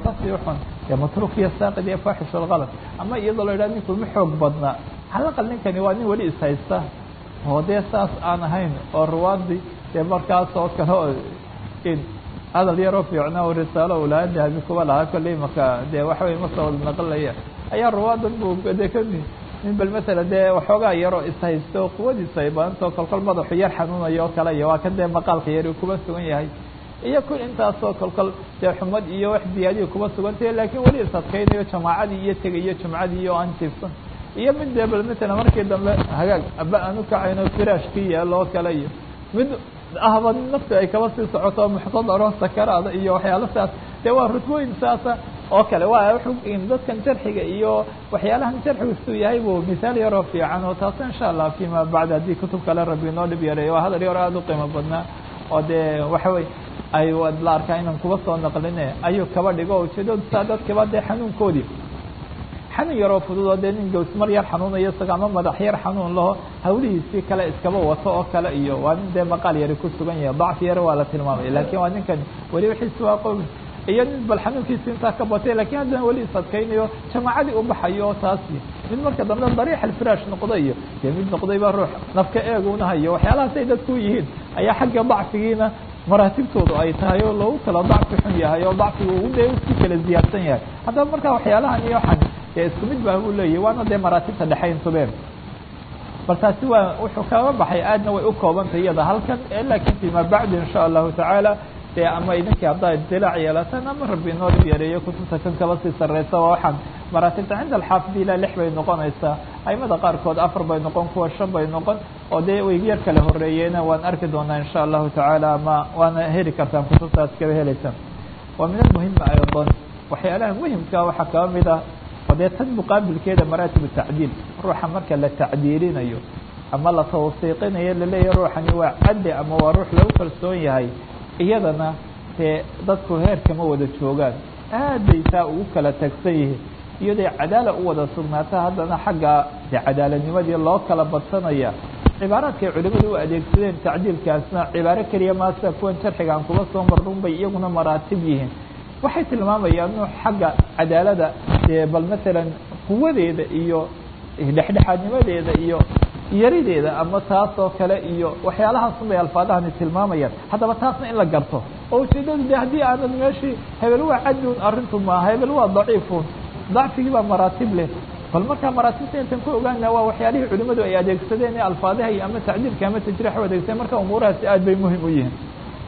kasii xun dee matruuk iyo saaqid iyo faaxish alkalad ama iyadoo la yidhaha ninku ma xoog badna calaqal ninkani waa nin weli ishaysta oo dee saas aan ahayn oo ruwaadii dee markaas oo kale oo hadal yaroo fiicna oo risaalo ulaha dahabi kuba lahaa kolley marka dee waxa wey masoo wada naqlaya ayaa ruwaadan bu de kami nin bal matala dee waxoogaa yaroo ishaysto oo quwadiisu ay badantao kolkol madaxu yar xanuunayo oo kale iyo waa kan dee maqaalka yari kuba sugan yahay iyo kun intaasoo kolkol dee xumad iyo wax ziyaadiya kuba sugantahe laakiin weli isadkaynayo jamaacadii iyo tegayo jumcadii iyo aan jiifsan iyo mid dee bal matala markii dambe hagaag aba aan ukacayno firaashkii yaalo oo kale iyo mid ahba nafti ay kaba sii socoto muxtadaro sakaraada iyo waxyaalo saas dee waa rutbooyin saasa oo kale waa dadkan jarxiga iyo waxyaalahan jarxigu siduu yahay buu misaal yaroo fiican oo taas insha allah fima bacd haddii kutub kale rabbi noo dhib yareeyo waa hadal yaro aada u qiimo badnaa oo dee waxa wey ay la arkaa inaan kuba soo naqline ayuu kaba dhigo ujeedadu saa dadkiba dee xanuunkoodii xanuun yaroo fudud oo dee nin gawsmar yar xanuunayo isaga ama madax yar xanuun laho hawlihiisii kale iskaba wato oo kale iyo waa nin dee maqaal yari ku sugan yahay dacfi yare waa la tilmaamaya lakin waa ninkan weli wixiisi waa qowl iyo nin bal xanuunkiisi intaa ka batay lakin haddana weli isadkaynayo jamaacadii u baxayo taas mid marka dambe dariix alfiraash noqday iyo dee mid noqday baa ruux nafka eegunahayo waxyaalahaasay dadku yihiin ayaa xagga dacfigiina maraatibtoodu ay tahay oo loogu kala dacfi xun yahay oo dacfigu u de si kala ziyaadsan yahay haddaba marka waxyaalahan iyo waxan dee isku mid baa u leeyahy waana dee maraatibta dhexayntubeen bal taasi waa wuxuu kaga baxay aadna way u koobantay iyada halkan lakin fima bacd insha allahu tacaala dee ama idinkii haddaa idilaac yeelataan ama rabbi inoo dhib yareeyo kutubta kan kaba sii sarreysa waa waxaan maraatibta cinda alxaafid ilaa lix bay noqonaysaa aimada qaarkood afar bay noqon kuwa shan bay noqon oo dee way yar kala horeeyeena waan arki doonaa insha allahu tacaala ama waana heli kartaan kutubtaas kaba helaysaan waa min almuhima aydan waxyaalaha muhimka waxaa kaba mid ah oo dee tan muqaabilkeeda maraatib tacdiil ruuxa marka la tacdiilinayo ama la tawsiiqinayo laleeyahy ruuxani waa cadli ama waa ruux lagu kalsoon yahay iyadana dee dadku heer kama wada joogaan aad bay taa ugu kala tagsan yihiin iyaday cadaala u wada sugnaata haddana xagga dee cadaaladnimadii loo kala badsanaya cibaaraadkay culimadu u adeegsadeen tacdiilkaasna cibaaro keliya maasa kuwan jarxiga aan kuba soo marrun bay iyaguna maraatib yihiin waxay tilmaamayaan inu xagga cadaalada dee bal masalan quwadeeda iyo dhexdhexaadnimadeeda iyo yarideeda ama taas oo kale iyo waxyaalahaas bay alfaadahani tilmaamayaan haddaba taasna in la garto oo ujeedadu de haddii aanad meeshii hebel waa cadun arrintu maaha hebel waa daciifun dacfigii baa maraatib leh bal markaa maraatibta intan ku ogaana waa waxyaalihii culimadu ay adeegsadeen ee alfaadaha iyo ama tacdiilka ama tajriix u adeegsadeen marka umuurahaasi aad bay muhim u yihiin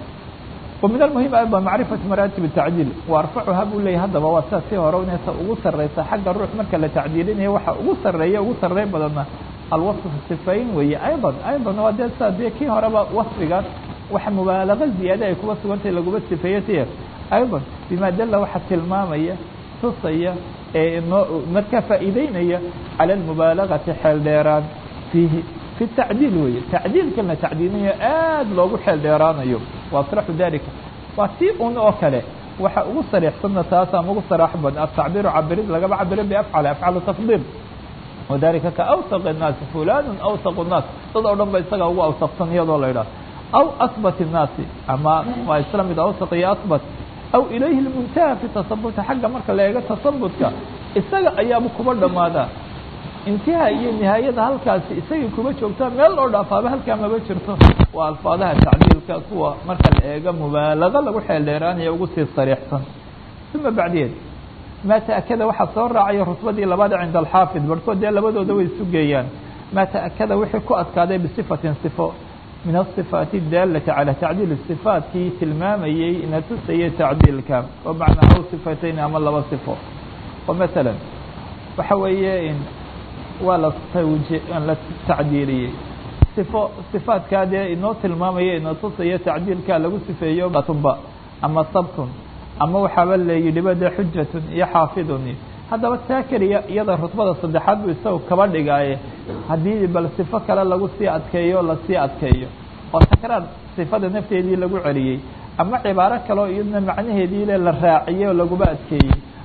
ومن المهم أيضا معرفة مراتب التعديل وأرفعها buu leeyay haddaba waa saa si hore inaysa ugu sareysa xagga ruux marka la tacdiilinayo waxa ugu sareeya ugu sarey badana alwaصف sifayn weeye أيضا أيضا waa dee sa dee kii horeba waصfigaas waxa mubaalaغo ziyaada ay kuba sugantay laguma sifeeye tiya أيضا بima dala waxa tilmaamaya tusaya ee inoo markaa faa'iideynaya calى الmubaalaغaةi xeel dheeraan fiihi في التعديل weye تacdiilkan la tacdiilinayo aad loogu xeel dheeraanayo وaصرaxu dalika waa si un oo kale waxa ugu sarيxsanna taas ama ugu saraax bad التacبيr cabirid lagaba cabiro بأfعل أfعل تفضيل وذalika kaأwثق الناasi فulan أwثق الناas dad oo dhan ba isaga ugu awsaqsan iyadoo la idhaha أو أثبت الناasi ama waa isla mid awثق iyo أثبت أو ilayhi المنتهى في taصبta xagga marka la eego taصبtka isaga ayaaba kuba dhamaada intiha iyo nihaayada halkaasi isagii kuma joogtaa meel loo dhaafaaba halkaa maba jirto waa alfaadaha tacdiilka kuwa marka la eego mubaalago lagu xeel dheeraanaya ugu sii sariixsan uma bacdiyeed maa taakada waxaa soo raacaya rutbadii labaad cinda alxaafid barhkood dee labadooda way isu geeyaan maa taakada wixii ku adkaaday bisifatin sifo min asifaati daalati calى tacdiil sifaatkii tilmaamayey ina tusayay tacdiilka oo macnaa aw sifatayn ama laba sifo oo maala waxa weeye waa la tawji la tacdiiliyey sifo sifaatkaa dee inoo tilmaamaya inoo tusaya tacdiilkaa lagu sifeeyo batunba ama sabtun ama waxaaba layidhiba dee xujatun iyo xaafidun haddaba taa keliya iyada rutbada saddexaad buu isaga kaba dhigaaye haddii bal sifo kale lagu sii adkeeyo lasii adkeeyo oo takraar sifada nafteedii lagu celiyey ama cibaaro kaleo iyadna macnaheedii le la raaciyey oo laguma adkeeyey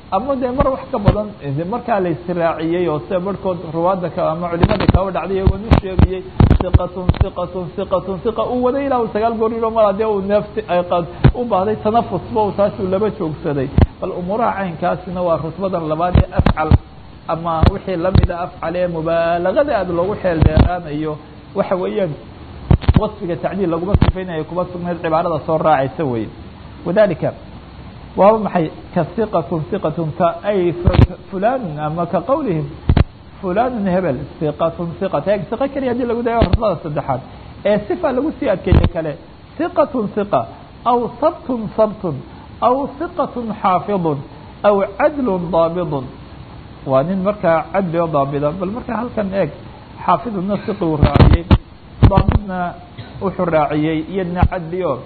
ama dee mar wax ka badan markaa la israaciyey oo sida barhkood ruwaadda ka ama culimada kaba dhacday iyagoo nin sheegayey iqatun iqatun iqatun iqa uu waday ilaa uu sagaal goor yiro mar hadee uu neefti u baahday tanafusba u taasuu laba joogsaday bal umuuraha caynkaasina waa rutbadan labaad ee afcal ama wixii lamida afcal ee mubaalagada aad loogu xeel dheeraanayo waxa weeyaan wasfiga tacdiil laguma sifaynayo kuma sugnayd cibaarada soo raacaysa weye wadalika waaba maxay ka iqatun iqatun ka ay fulanun ama ka qawlihim fulanun hebel iqatun iqat e iqa keliya hadii lagu dayo rutbada saddexaad ee sifa lagu sii adkeeye kale iqatun iqa aw sabtun sabtun aw iqatun xaafidun aw cadlun daabidun waa nin markaa cadli o daabida bal markaa halkan eeg xaafiduna siqi uu raaciyey daabidna wuxuu raaciyey iyadna cadli o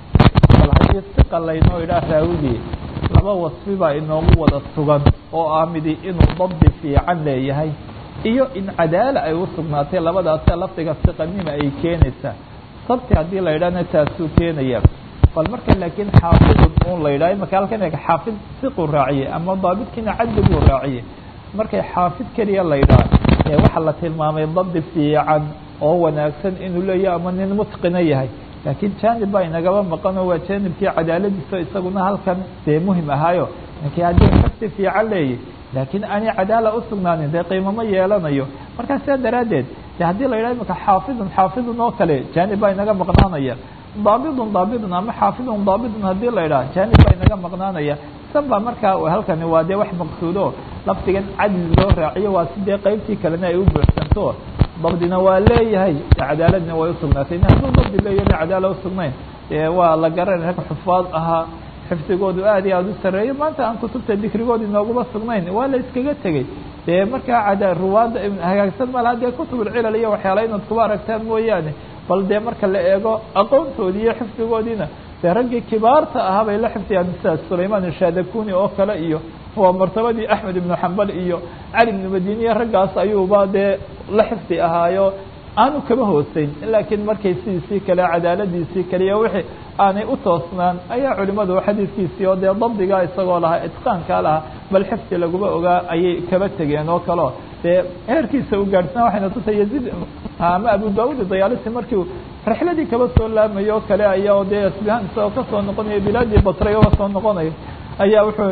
bal haddii siqa laynoo idhaah raawigii laba wasfi baa inoogu wada sugan oo ah midi inuu dabdi fiican leeyahay iyo in cadaala ay u sugnaatay labadaasee lafdiga siqanima ay keenaysaa sabti haddii la yidhahna taasuu keenaya bal marka laakiin xaafidun un la yidhaha imaka halkan eeg xaafid siquu raaciyey ama daabidkiina cadli buu raaciyey markay xaafid keliya la yidhaha ee waxaa la tilmaamay dabdi fiican oo wanaagsan inuu leeyahay ama nin mutqina yahay laakiin janib baa inagaba maqanoo waa janibkii cadaaladiisa isaguna halkan dee muhim ahaayo ninkii haddii xifdi fiican leeyahy laakiin aanay cadaala usugnaanin dee qiimamo yeelanayo markaa sidaa daraaddeed de haddii la yidhaha imaka xaafidun xaafidun oo kale janib baa inaga maqnaanaya daabidun daabidun ama xaafidun daabidun haddii la yidhaha janib baa inaga maqnaanaya san baa markaa halkani waa dee wax maqsuudo lafdigan cadli loo raaciyo waa si dee qeybtii kalena ay u buuxsanto dabdina waa leeyahay cadaaladna way usugnaatay hadduu dabdi leeyahy cadaala usugnayn dee waa la garan rag xufaad ahaa xifdigoodu aad iyo aada u sareeyo maanta aan kutubta dikrigoodi nooguma sugnayn waa la iskaga tegey dee markaa cada ruwaadda hagaagsan malaha dee kutubulcilal iyo waxyaala inaad kuba aragtaan mooyaane bal dee marka la eego aqoontoodii iyo xifdigoodiina dee raggii kibaarta ahaa bay la xifdiyaan sida sulayman ishadakuni oo kale iyo waa martabadii axmed ibnu xambal iyo cali ibnu madiniya raggaas ayuuba dee la xifdi ahaayo aanu kaba hooseyn laakiin markay sidiisii kale cadaaladiisii kale iyo wixii aanay u toosnaan ayaa culimadu xadiidkiisii oo dee dabdigaa isagoo lahaa itqaankaa lahaa bal xifdi laguma ogaa ayay kaba tegeen oo kaleo dee heerkiisa u gaadhsana waxayna tusay yaziid ama abu daud dayaalisi markii rixladii kaba soo laamayo oo kale aya o dee asbihaan isagoo kasoo noqonayo bilaadii batray oga soo noqonayo ayaa wuxuu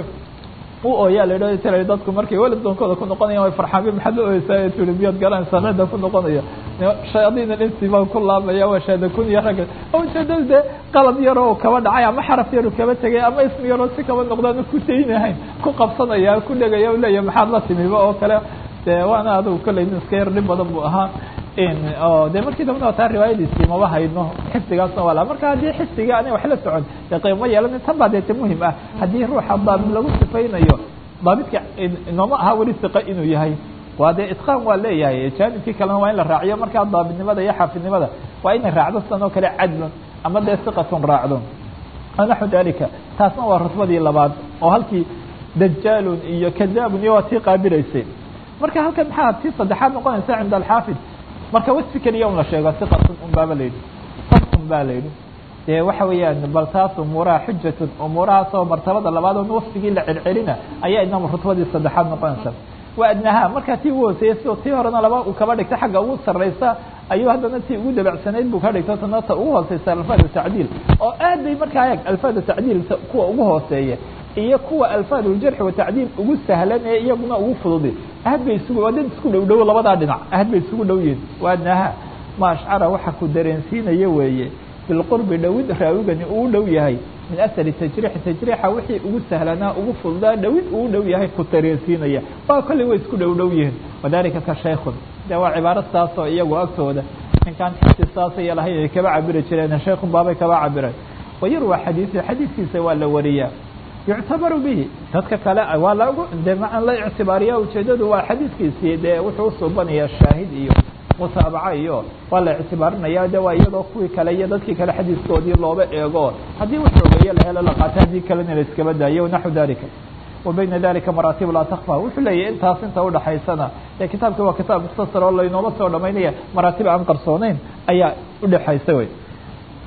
u ooyaa la idha tira dadku markay weladoonkooda ku noqonayan way farxaanbi maxaad la oyeysaa tiri miyaad garanaysaa cidda ku noqonaya shayaadiin alinsi baa ku laabmaya waa shaadakun iyo ragga ujeedada dee qalad yaroo kaba dhacay ama xaraf yaru kaba tegay ama ismi yaroo si kaba noqdaan ku daynahayn ku qabsanaya ku dhegaya u leeyahy maxaad la timiba oo kale de waana adigu kolley nin iska yar dhib badan bu ahaa de markii dambana taa riwaayadiisii maba hayno xifdigaasna waa la marka haddii xifdiga ana wax la socon dee qiimo yeelana tan baa deete muhim ah haddii ruuxa daabid lagu sifaynayo daabidka inooma aha weli siqa inuu yahay waa dee itqaan waa leeyahay jaanibkii kalena waa in la raaciyo markaa daabidnimada iyo xaafidnimada waa inay raacdo sidan oo kale cadlun ama dee siqatun raacdo naxu dalika taasna waa rutbadii labaad oo halkii dajaalun iyo kadaabun iyo waa tii qaabilaysay marka halkan maxaa tii saddexaad noqonaysa cinda alxaafid marka wasfi keliya un la sheego siqatun un baaba la yidhi sabtun baa la yidhi dee waxa weeyaan bal taas umuuraha xujatun umuurahaas oo martabada labaad oon wasfigii la celcelina ayaa idnama rutbadii saddexaad noqonaysa waa adnaha markaa tii ugu hooseeyey sidoo tii horena laba uu kaba dhigta xagga ugu sarraysa ayuu haddana tii ugu dabacsanayd buu ka dhigto tana ta ugu hooseysa alfaadu tacdiil oo aad bay markaa eeg alfaadu tacdiil kuwa ugu hooseeya iyo kuwa alfaaduljarxi watacdiil ugu sahlan ee iyaguna ugu fududi aad bay isugu waa dad isku dhow dhow labadaa dhinac aad bay isugu dhow yihin waa adnaha ma ashcara waxa ku dareensiinaya weeye bilqurbi dhowid raawigani uu dhow yahay min asari tajriixi tajriixa wixii ugu sahlanaa ugu fududaa dhowid uu dhow yahay ku dareensiinaya waa kolley way isku dhow dhow yihiin wadalika ka shaykhun de waa cibaaro saas oo iyagu agtooda ninkaan xisi saasaya lahayn ay kaba cabiri jireen shaykhun baabay kaba cabireen wayarwa xadiiثi xadiidkiisa waa la wariyaa yuctabaru bihi dadka kale waa lagu de maan la ictibaariya ujeedadu waa xadiidkiisii dee wuxuu usuubanayaa shaahid iyo mutaabaca iyo waa la ictibaarinaya de waa iyadoo kuwii kale iyo dadkii kale xadiiskoodii looba eego haddii wax ogeeye la helo la qaato haddii kalena la iskaba daayo naxu dalika wa bayna dalika maraatib laa takfa wuxuu leeyahy intaas inta udhaxaysana ee kitaabki waa kitaab mukhtasar oo laynooma soo dhamaynaya maraatib aan qarsooneyn ayaa udhexaysa wey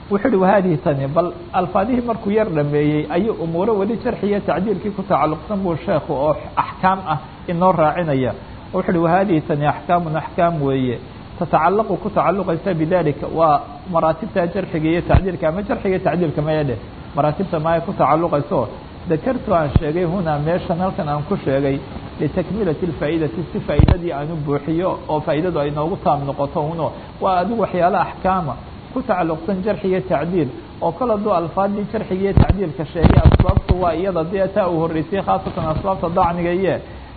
wuxuu uhi wahadihi tani bal alfaadihii markuu yar dhameeyey ayuu umuuro weli jarxiiyo tacdiilkii ku tacalluqsan buu sheekhu oo axkaam ah inoo raacinaya wuxu uhi wahadihi tani axkaamun axkaam weeye tatacalaqu ku tacaluqaysa bidalika waa maraatibta jarxiga iyo tacdiilka ama jarxiga iyo tacdiilka maya dheh maraatibta maya ku tacaluqayso dakartu aan sheegay hunaa meeshan halkan aan ku sheegay litakmilati اfaa'idati si faa'iidadii aan u buuxiyo oo faa'iidadu ay noogu taam noqoto uno waa adigu waxyaala axkaama ku tacaluqsan jarxi iyo tacdiil oo kala duu alfaadii jarxiga iyo tacdiilka sheegay asbaabtu waa iyada dee taa uu horreysay khaasatan asbaabta dacniga iyo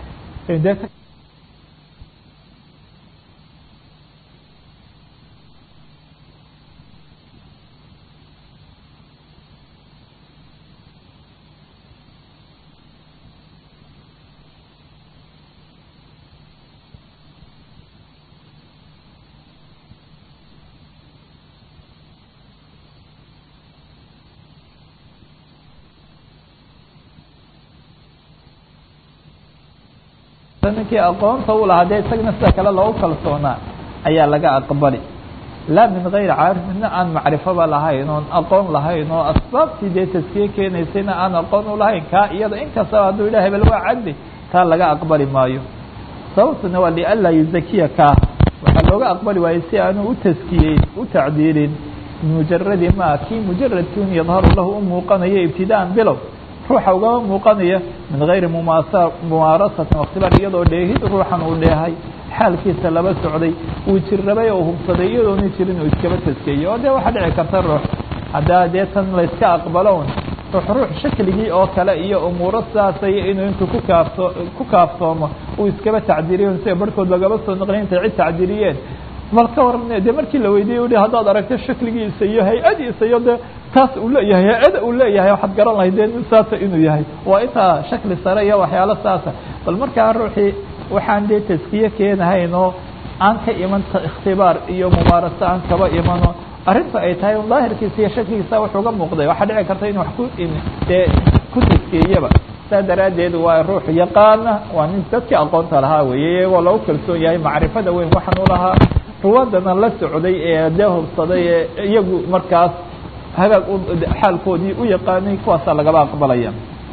ninkii aqoonta u lahaa dee isagana sida kale loogu kalsoonaa ayaa laga aqbali laa min gayri caarif midna aan macrifoba lahayn oon aqoon lahayn oo asbaabtii dee taskiye keenaysayna aan aqoon u lahayn kaa iyada inkastaba hadduu yidhah hebel waa cadli taa laga aqbali maayo sababtuna waa lianlaa yuzakiya kaa waxaa looga aqbali waayey si aanu u taskiyeyn u tacdiilin bimujaradi ma kii mujaradkiun yadharu lahu u muuqanayo ibtidaan bilow ruuxa ugama muuqanaya min gayri mumaasa mumaarasatin wakhtibaar iyadoo dheehid ruuxan uu dheehay xaalkiisa laba socday uu jirrabay oo hubsaday iyadoona jirin uu iskaba taskeeyo oo dee waxaa dhici karta ruux haddaa dee tan layska aqbalon ruux ruux shakligii oo kale iyo umuuro sidaasay inuu intuu ku kaafto ku kaaftoomo uu iskaba tacdiriyo sida barhkood lagaba soo naqliy intay cid tacdiriyeen bal ka waran dee markii la weydiiyey uhi haddaad aragto shakligiisa iyo hay-adiisa iyo dee taas uu leeyahay hay-ada uu leeyahay waxaad garan lahayd dee nin saasa inuu yahay waa intaa shakli sare iyo waxyaalo saasa bal markaa ruuxii waxaan dee taskiye keenahayn oo aan ka iman ikhtibaar iyo mubaaraso aan kaba imano arrinta ay tahay un daahirkiisa iyo shakligiisa wuxuu ga muuqday waxaa dhici karta in wax ku dee ku taskeeyaba saa daraaddeed waa ruux yaqaana waa nin dadkii aqoonta lahaa weeye iyagoo lagu kalsoon yahay macrifada weyn waxaan u lahaa ruwaadana la socday ee dee hubsaday ee iyagu markaas hagaag xaalkoodii u yaqaanay kuwaasaa lagaba aqbalaya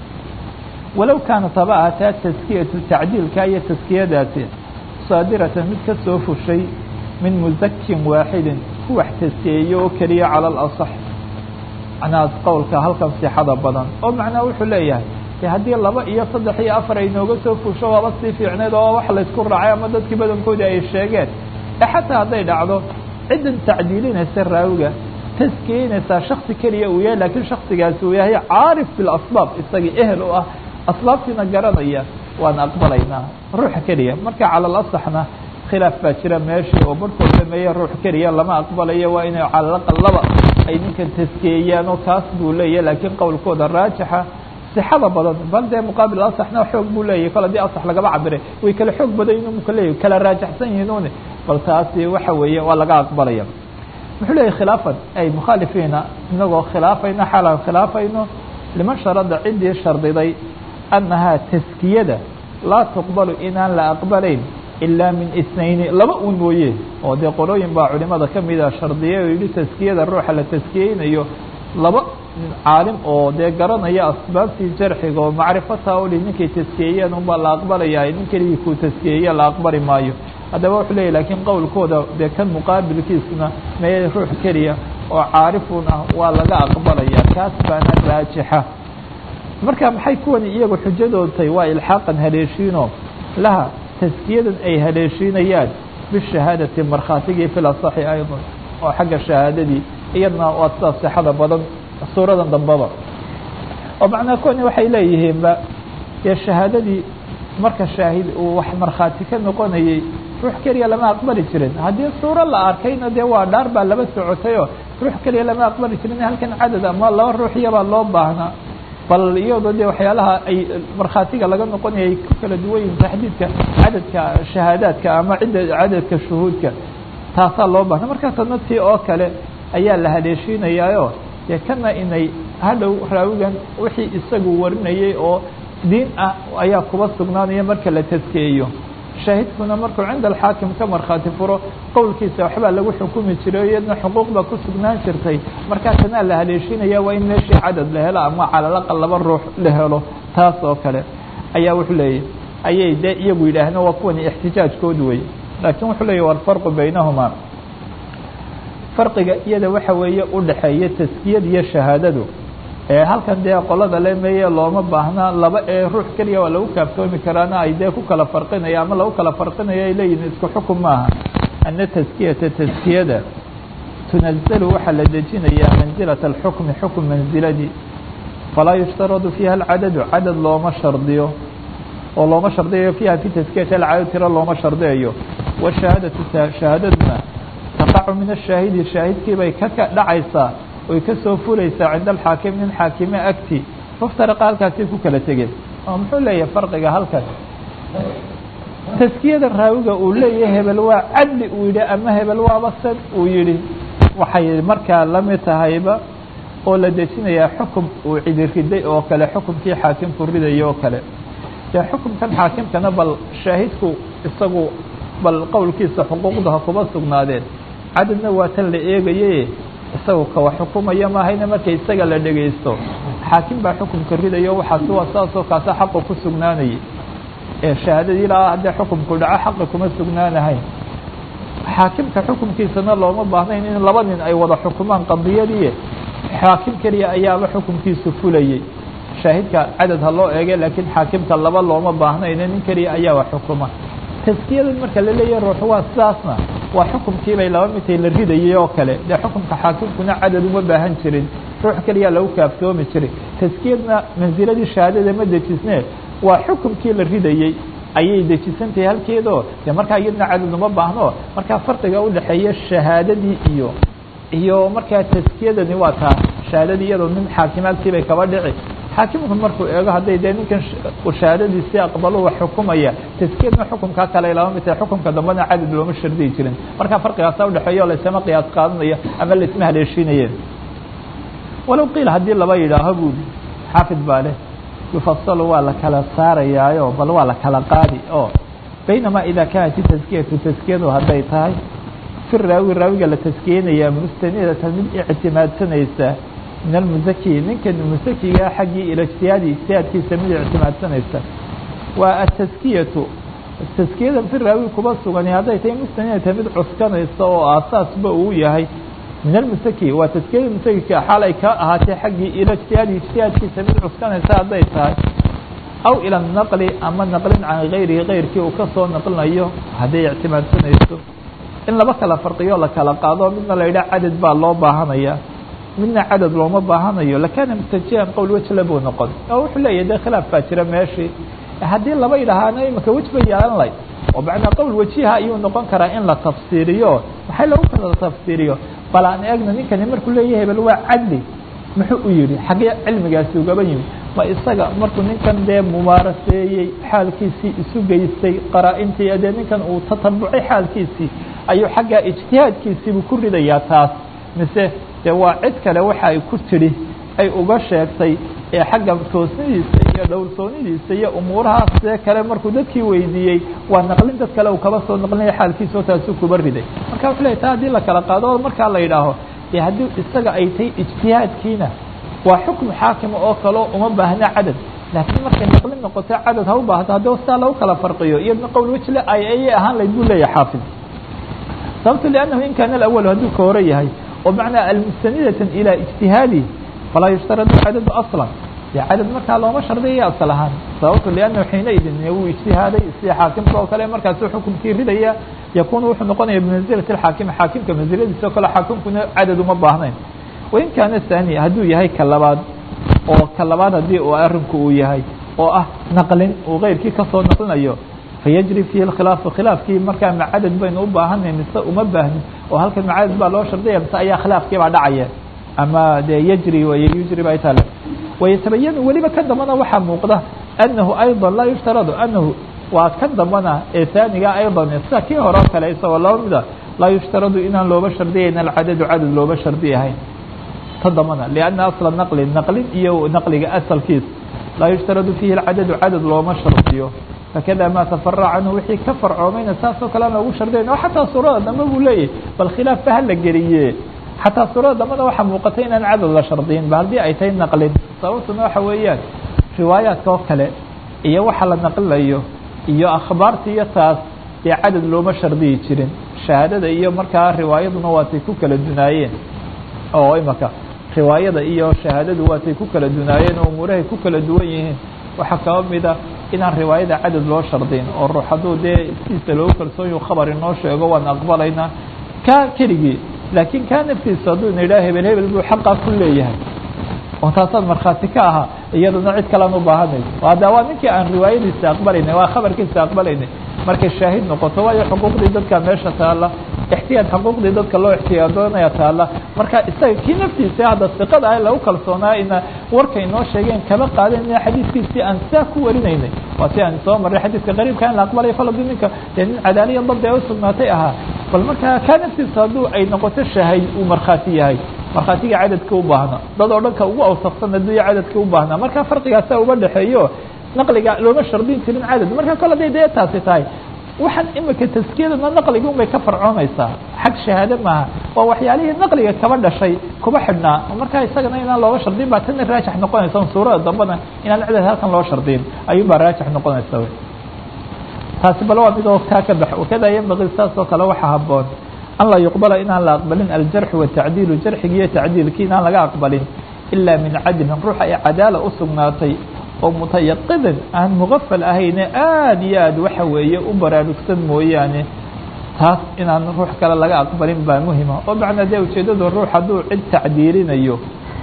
walow kaanat haba ahataa taskiyatu tacdiilka iyo taskiyadaasi saadiratan mid ka soo fushay min muzakin waaxidin ku wax taskiyeeyo oo keliya cala alasax macnahaas qowlka halkan sixada badan oo macnaha wuxuu leeyahay de haddii laba iyo saddex iyo afar ay nooga soo fusho waaba sii fiicneed oo wax laysku raacay ama dadkii badankoodii ay sheegeen e xataa hadday dhacdo ciddan tacdiilinaysa raawiga taskiyeynaysaa shaksi keliya uu yahay lakiin shaksigaasi uu yahay caarif bilasbaab isagii ehel u ah asbaabtiina garanaya waan aqbalaynaa ruuxa keliya marka cala alasaxna khilaaf baa jira meeshii oo barhkood sameeye ruux keliya lama aqbalayo waa inay calalaqal laba ay ninkan taskiyeeyaan oo kaas buu leeyahy laakiin qowlkooda raajixa sixada badan bal dee muqaabil asaxna xoog buu leeyahy kol haddii asax lagaba cabiray way kala xoog badan yihin muka leeyahy kala raajaxsan yihiin une bal taasi waxa weeye waa laga aqbalaya muxuu leeyahy khilaafan ay mukhaalifiina inagoo khilaafayno xaalaan khilaafayno liman sharada ciddii shardiday annahaa taskiyada laa tuqbalu inaan la aqbalayn ilaa min isnayni laba un mooye oo dee qolooyin baa culimada ka mida shardiye oo yidhi taskiyada ruuxa la taskiyeynayo laba caalim oo dee garanaya asbaabtii jarxiga oo macrifataa oli ninkay taskiyeeyeen unbaa la aqbalaya nin keligii kuu taskiyeeye la aqbali maayo haddaba wuxuu leeyahy laakiin qowlkooda dee kan muqaabilkiisna mee ruux keliya oo caarifun ah waa laga aqbalaya kaas baana raajixa marka maxay kuwani iyagu xujadoodtay waa ilxaaqan haleeshiino laha taskiyadan ay haleeshiinayaan bishahaadati markhaatigii fil asaxi aydan oo xagga shahaadadii iyadna waa sidaa sixada badan suuradan dambaba oo macnaa kuwani waxay leeyihiinba dee shahaadadii marka shaahid uu wax markhaati ka noqonayey ruux keliya lama aqbali jirin haddii suuro la arkayna dee waa dhaar baa laba socotayoo ruux keliya lama aqbali jirin halkan cadad ama laba ruuxiyabaa loo baahnaa bal iyadoo dee waxyaalaha ay markhaatiga laga noqonaya ay ku kala duwan yihin taxdiidka cadadka shahaadaadka ama cidda cadadka shuhuudka taasaa loo baahna markaa tadna tii oo kale ayaa la haleeshiinayaayo dee kana inay hadhow raawigan wixii isagu warinayay oo diin ah ayaa kuba sugnaanaya marka la taskeeyo shaahidkuna markuu cinda alxaakim ka markhaati furo qowlkiisa waxbaa lagu xukumi jiray o iyadna xuquuq baa ku sugnaan jirtay markaa tanaa la haleeshinaya waa in meeshii cadad la helo ama calalaqal laba ruux la helo taas oo kale ayaa wuxuu leeyahy ayay dee iyagu yidhaaheen waa kuwani ixtijaajkood wey laakiin wuxuu leeyahy walfarqu baynahumaa farqiga iyada waxa weeye u dhexeeya taskiyad iyo shahaadadu ee halkan dee qolada le meye looma baahna laba ee ruux keliya waa lagu kaaftoomi karaana ay dee ku kala farqinaya ama lagu kala farqinayo ay leeyihin isku xukun maaha ana taskiyata taskiyada tunazalu waxaa la dejinayaa manzilata alxukmi xukm manziladii falaa yushtaradu fiiha alcadadu cadad looma shardiyo oo looma shardiyayo fiiha fi taskiyati alcadad tiro looma shardiyayo washahaadatu shahaadaduna taqacu min ashaahidi shaahidkii bay ka dhacaysaa oy ka soo fulaysaa cinda alxaakim nin xaakime agti muftariqa halkaasay ku kala tegeen oo muxuu leeyahay farqiga halkan taskiyada raawiga uu leeyahay hebel waa cadli uu yidhi ama hebel waaba sad uu yidhi waxay markaa lamid tahayba oo la dejinayaa xukum uu cidi riday oo kale xukumkii xaakimku ridaya oo kale dee xukumkan xaakimkana bal shaahidku isagu bal qowlkiisa xuquuqdaha kuma sugnaadeen cadadna waa tan la eegaye isagu kawa xukumaya maahayna marka isaga la dhegaysto xaakim baa xukumka ridayo waxaas waa saasoo kaasa xaqu ku sugnaanayay ee shahaadadii ilaa haddee xukumku dhaco xaqi kuma sugnaanahayn xaakimka xukumkiisana looma baahnayn in laba nin ay wada xukumaan qadiyadii xaakim keliya ayaaba xukumkiisu fulayey shaahidka cadad ha loo eege laakiin xaakimka laba looma baahnayne nin keliya ayaa wa xukuma taskiyadan marka la leeyahay ruux waa sidaasna waa xukumkiibay laba midtay la ridayay oo kale dee xukumka xaakimkuna cadad uma baahan jirin ruux keliya lagu kaaftoomi jiray taskiyadna mansiladii shahaadada ma dejisne waa xukumkii la ridayey ayay dejisantahay halkeedoo dee markaa iyadna cadad uma baahno markaa farqiga udhexeeya shahaadadii iyo iyo markaa taskiyadani waa taa shahaadadii iyadoo nin xaakimaadkiibay kaba dhici xaakimku markuu eego hadday dee ninkan shahaadadiisii aqbalo wax xukumaya taskiyadna xukumkaa kale lama mid tahay xukumka dambena cadad looma shardiyi jirin markaa farqigaasa udhexeeya o laysama qiyaas qaadanayo ama laisma haleeshiinayeen walow qiil haddii laba yidhaaho buudi xaafid baa leh yufasalu waa la kala saarayaayo bal waa la kala qaadi oo baynamaa idaa kaanat taskiyatu taskiyadu hadday tahay fi raawi raawiga la taskiyeynaya mustanidatan mid ictimaadsanaysa min almusaki ninkan musakiga xaggii ila ijtihaadi ijtihaadkiisa mid ictimaadsanaysa waa ataskiyatu taskiyadan fi raawi kuba sugani hadday tahay mustanidatan mid cuskanaysa oo aasaasba uu yahay min almusaki waa taskiyada musakika xaal ay ka ahaatee xaggii ila ijtihaadi ijtihaadkiisa mid cuskanaysa hadday tahay aw ila naqli ama naqlin can gayrihi gayrkii uu kasoo naqlinayo hadday ictimaadsanayso in laba kala farqiyo la kala qaado midna la yidhaha cadad baa loo baahanaya midna cadad looma baahanayo lakana mutajihan qowl wejle buu noqon oo wuxuu leeyahy dee khilaaf baa jira meeshii haddii laba yidhahaana imika wej ba yeelan lay oo macnaa qowl wejiha ayuu noqon karaa in la tafsiiriyo maxay lagu kala tafsiiriyo bal aan eegna ninkani markuu leeyahay bal waa cadli muxuu u yidhi xaggee cilmigaasi ugaba yimi ma isaga markuu ninkan dee mubaaraseeyey xaalkiisii isu geystay qaraa-intii dee ninkan uu tatabucay xaalkiisii ayuu xaggaa ijtihaadkiisiibuu ku ridayaa taas mise dee waa cid kale waxa ay ku tidhi ay uga sheegtay ee xagga toosnidiisa iyo dhowrsoonidiisa iyo umuurahaas see kale markuu dadkii weydiiyey waa naqlin dad kale uu kaba soo naqlinaya xaalkiisao taasuu kuba riday marka wuxuu leey ta haddii la kala qaado markaa la yidhaaho dee haddii isaga ay tahay ijtihaadkiina waa xukm xaakima oo kaleo uma baahna cadad laakiin markay naqlin noqoto cadad ha u baahdo haddii sidaa lagu kala farqiyo iyadna qowl wejle ay ayay ahaan layd buu leeyahay xaafid sababto لأnnahu in kaana الأول hadduu ka hore yahay oo macnaa almustanidatan ilى اجtihaadi falaa yushtaradu cadadu aصla dee cadad markaa looma shardiyaya asal ahaan sababto لأnnahu xiinaidin wuu ijtihaaday sida xaakimka oo kale markaasu xukumkii ridaya yakunu wuxuu noqonaya bimanزilati اxaakimi xaakimka manziladiisa oo kale xaakimkuna cadad uma baahnayn wain kaana ثaani hadduu yahay ka labaad oo ka labaad haddii uu arinku uu yahay oo ah naqlin uu keyrkii kasoo naqlinayo fayajri fiihi اkhilaafu khilaafkii markaa macadad baynu u baahanay mise uma baahni oo halkan macadad baa loo shardaya mise ayaa khilaafkii baa dhacaya ama dee yajri way yujri bay tale wayatabayanu weliba kan dambana waxaa muuqda anahu ayضa laa yushtaradu anahu waa kan dambana ee haaniga ayضan sida kii hore o kale isagoo laba mida laa yushtaradu inaan looba shardiyayn alcadadu cadad looba shardiyahayn ta dambana lianna asla naqli naqlin iyo naqliga asalkiis laa yushtaradu fiihi alcadadu cadad looma shardiyo fakada maa tafarac canhu wixii ka farcoomayna saasoo kale aan loogu shardayn oo xataa suurada dambe buu leeyahy bal khilaaf ba hala geliye xataa suurada dambena waxaa muuqatay inaan cadad la shardiyin ba haddii ay tahay naqlin sababtuna waxa weeyaan riwaayaadka oo kale iyo waxa la naqlilayo iyo akhbaarta iyo taas dee cadad looma shardiyi jirin shahaadada iyo markaa riwaayaduna waatay ku kala dunaayeen oo imaka riwaayada iyo shahaadadu waatay ku kala dunaayeen oo umuurahay ku kala duwan yihiin waxaa kaba mida inaan riwaayada cadad loo shardiyn oo ruux hadduu dee siisa loogu kalsoonyu khabar inoo sheego waan aqbalaynaa ka keligii laakiin kaa naftiisa hadduu ina yidhaha hebel hebel buu xaqaa ku leeyahay oo taasaad markhaati ka ahaa iyaduna cid kalean u baahanayso hadda waa ninkii aan riwaayadiisa aqbalaynay waa khabarkiisa aqbalaynay markay shaahid noqoto waayo xuquuqdii dadka meesha taalla ixtiyaad xuquuqdii dadka loo ixtiyaadoonaya taalla marka isaga kii naftiisa hadda siqada ah lagu kalsoonaa ina warkay noo sheegeen kaba qaadanayna xadiidkiisii aan saa ku warinaynay waa si aan soo marray xadiidka qariibka in la aqbalaya faladu ninka dee nin cadaaliya dabdi ay usugnaatay ahaa bal markaa kaa naftiisa hadduu ay noqoto shaahid uu markhaati yahay markhaatiga cadadka u baahna dad oo dhanka ugu awsaqsan adduunya cadadka u baahnaa marka farqigaasa uga dhexeeyo naqliga looma shardin jirin cadad marka kole day dee taasi tahay waxaan imika taskiyadana naqliga unbay ka farcoonaysaa xag shahaade maaha waa waxyaalihii naqliga kaba dhashay kuba xidhnaa markaa isagana inaan looga shardin baa tana raajix noqonaysa suurada dambena inaan cadad halkan loo shardin ayuun baa raajix noqonaysa taasi bal waa midoo taa ka bax wakada yanbagii saas oo kale waxaa haboon an laa yuqbala inaan la aqbalin aljarxu watacdiilu jarxigi iyo tacdiilki inaan laga aqbalin ilaa min cadlin ruux ay cadaala u sugnaatay oo mutayaqidin aan mugafal ahayne aada iyo aad waxa weeye u baraarugsan mooyaane taas inaan ruux kale laga aqbalin baa muhima oo macnaa dee ujeeddadu ruux hadduu cid tacdiilinayo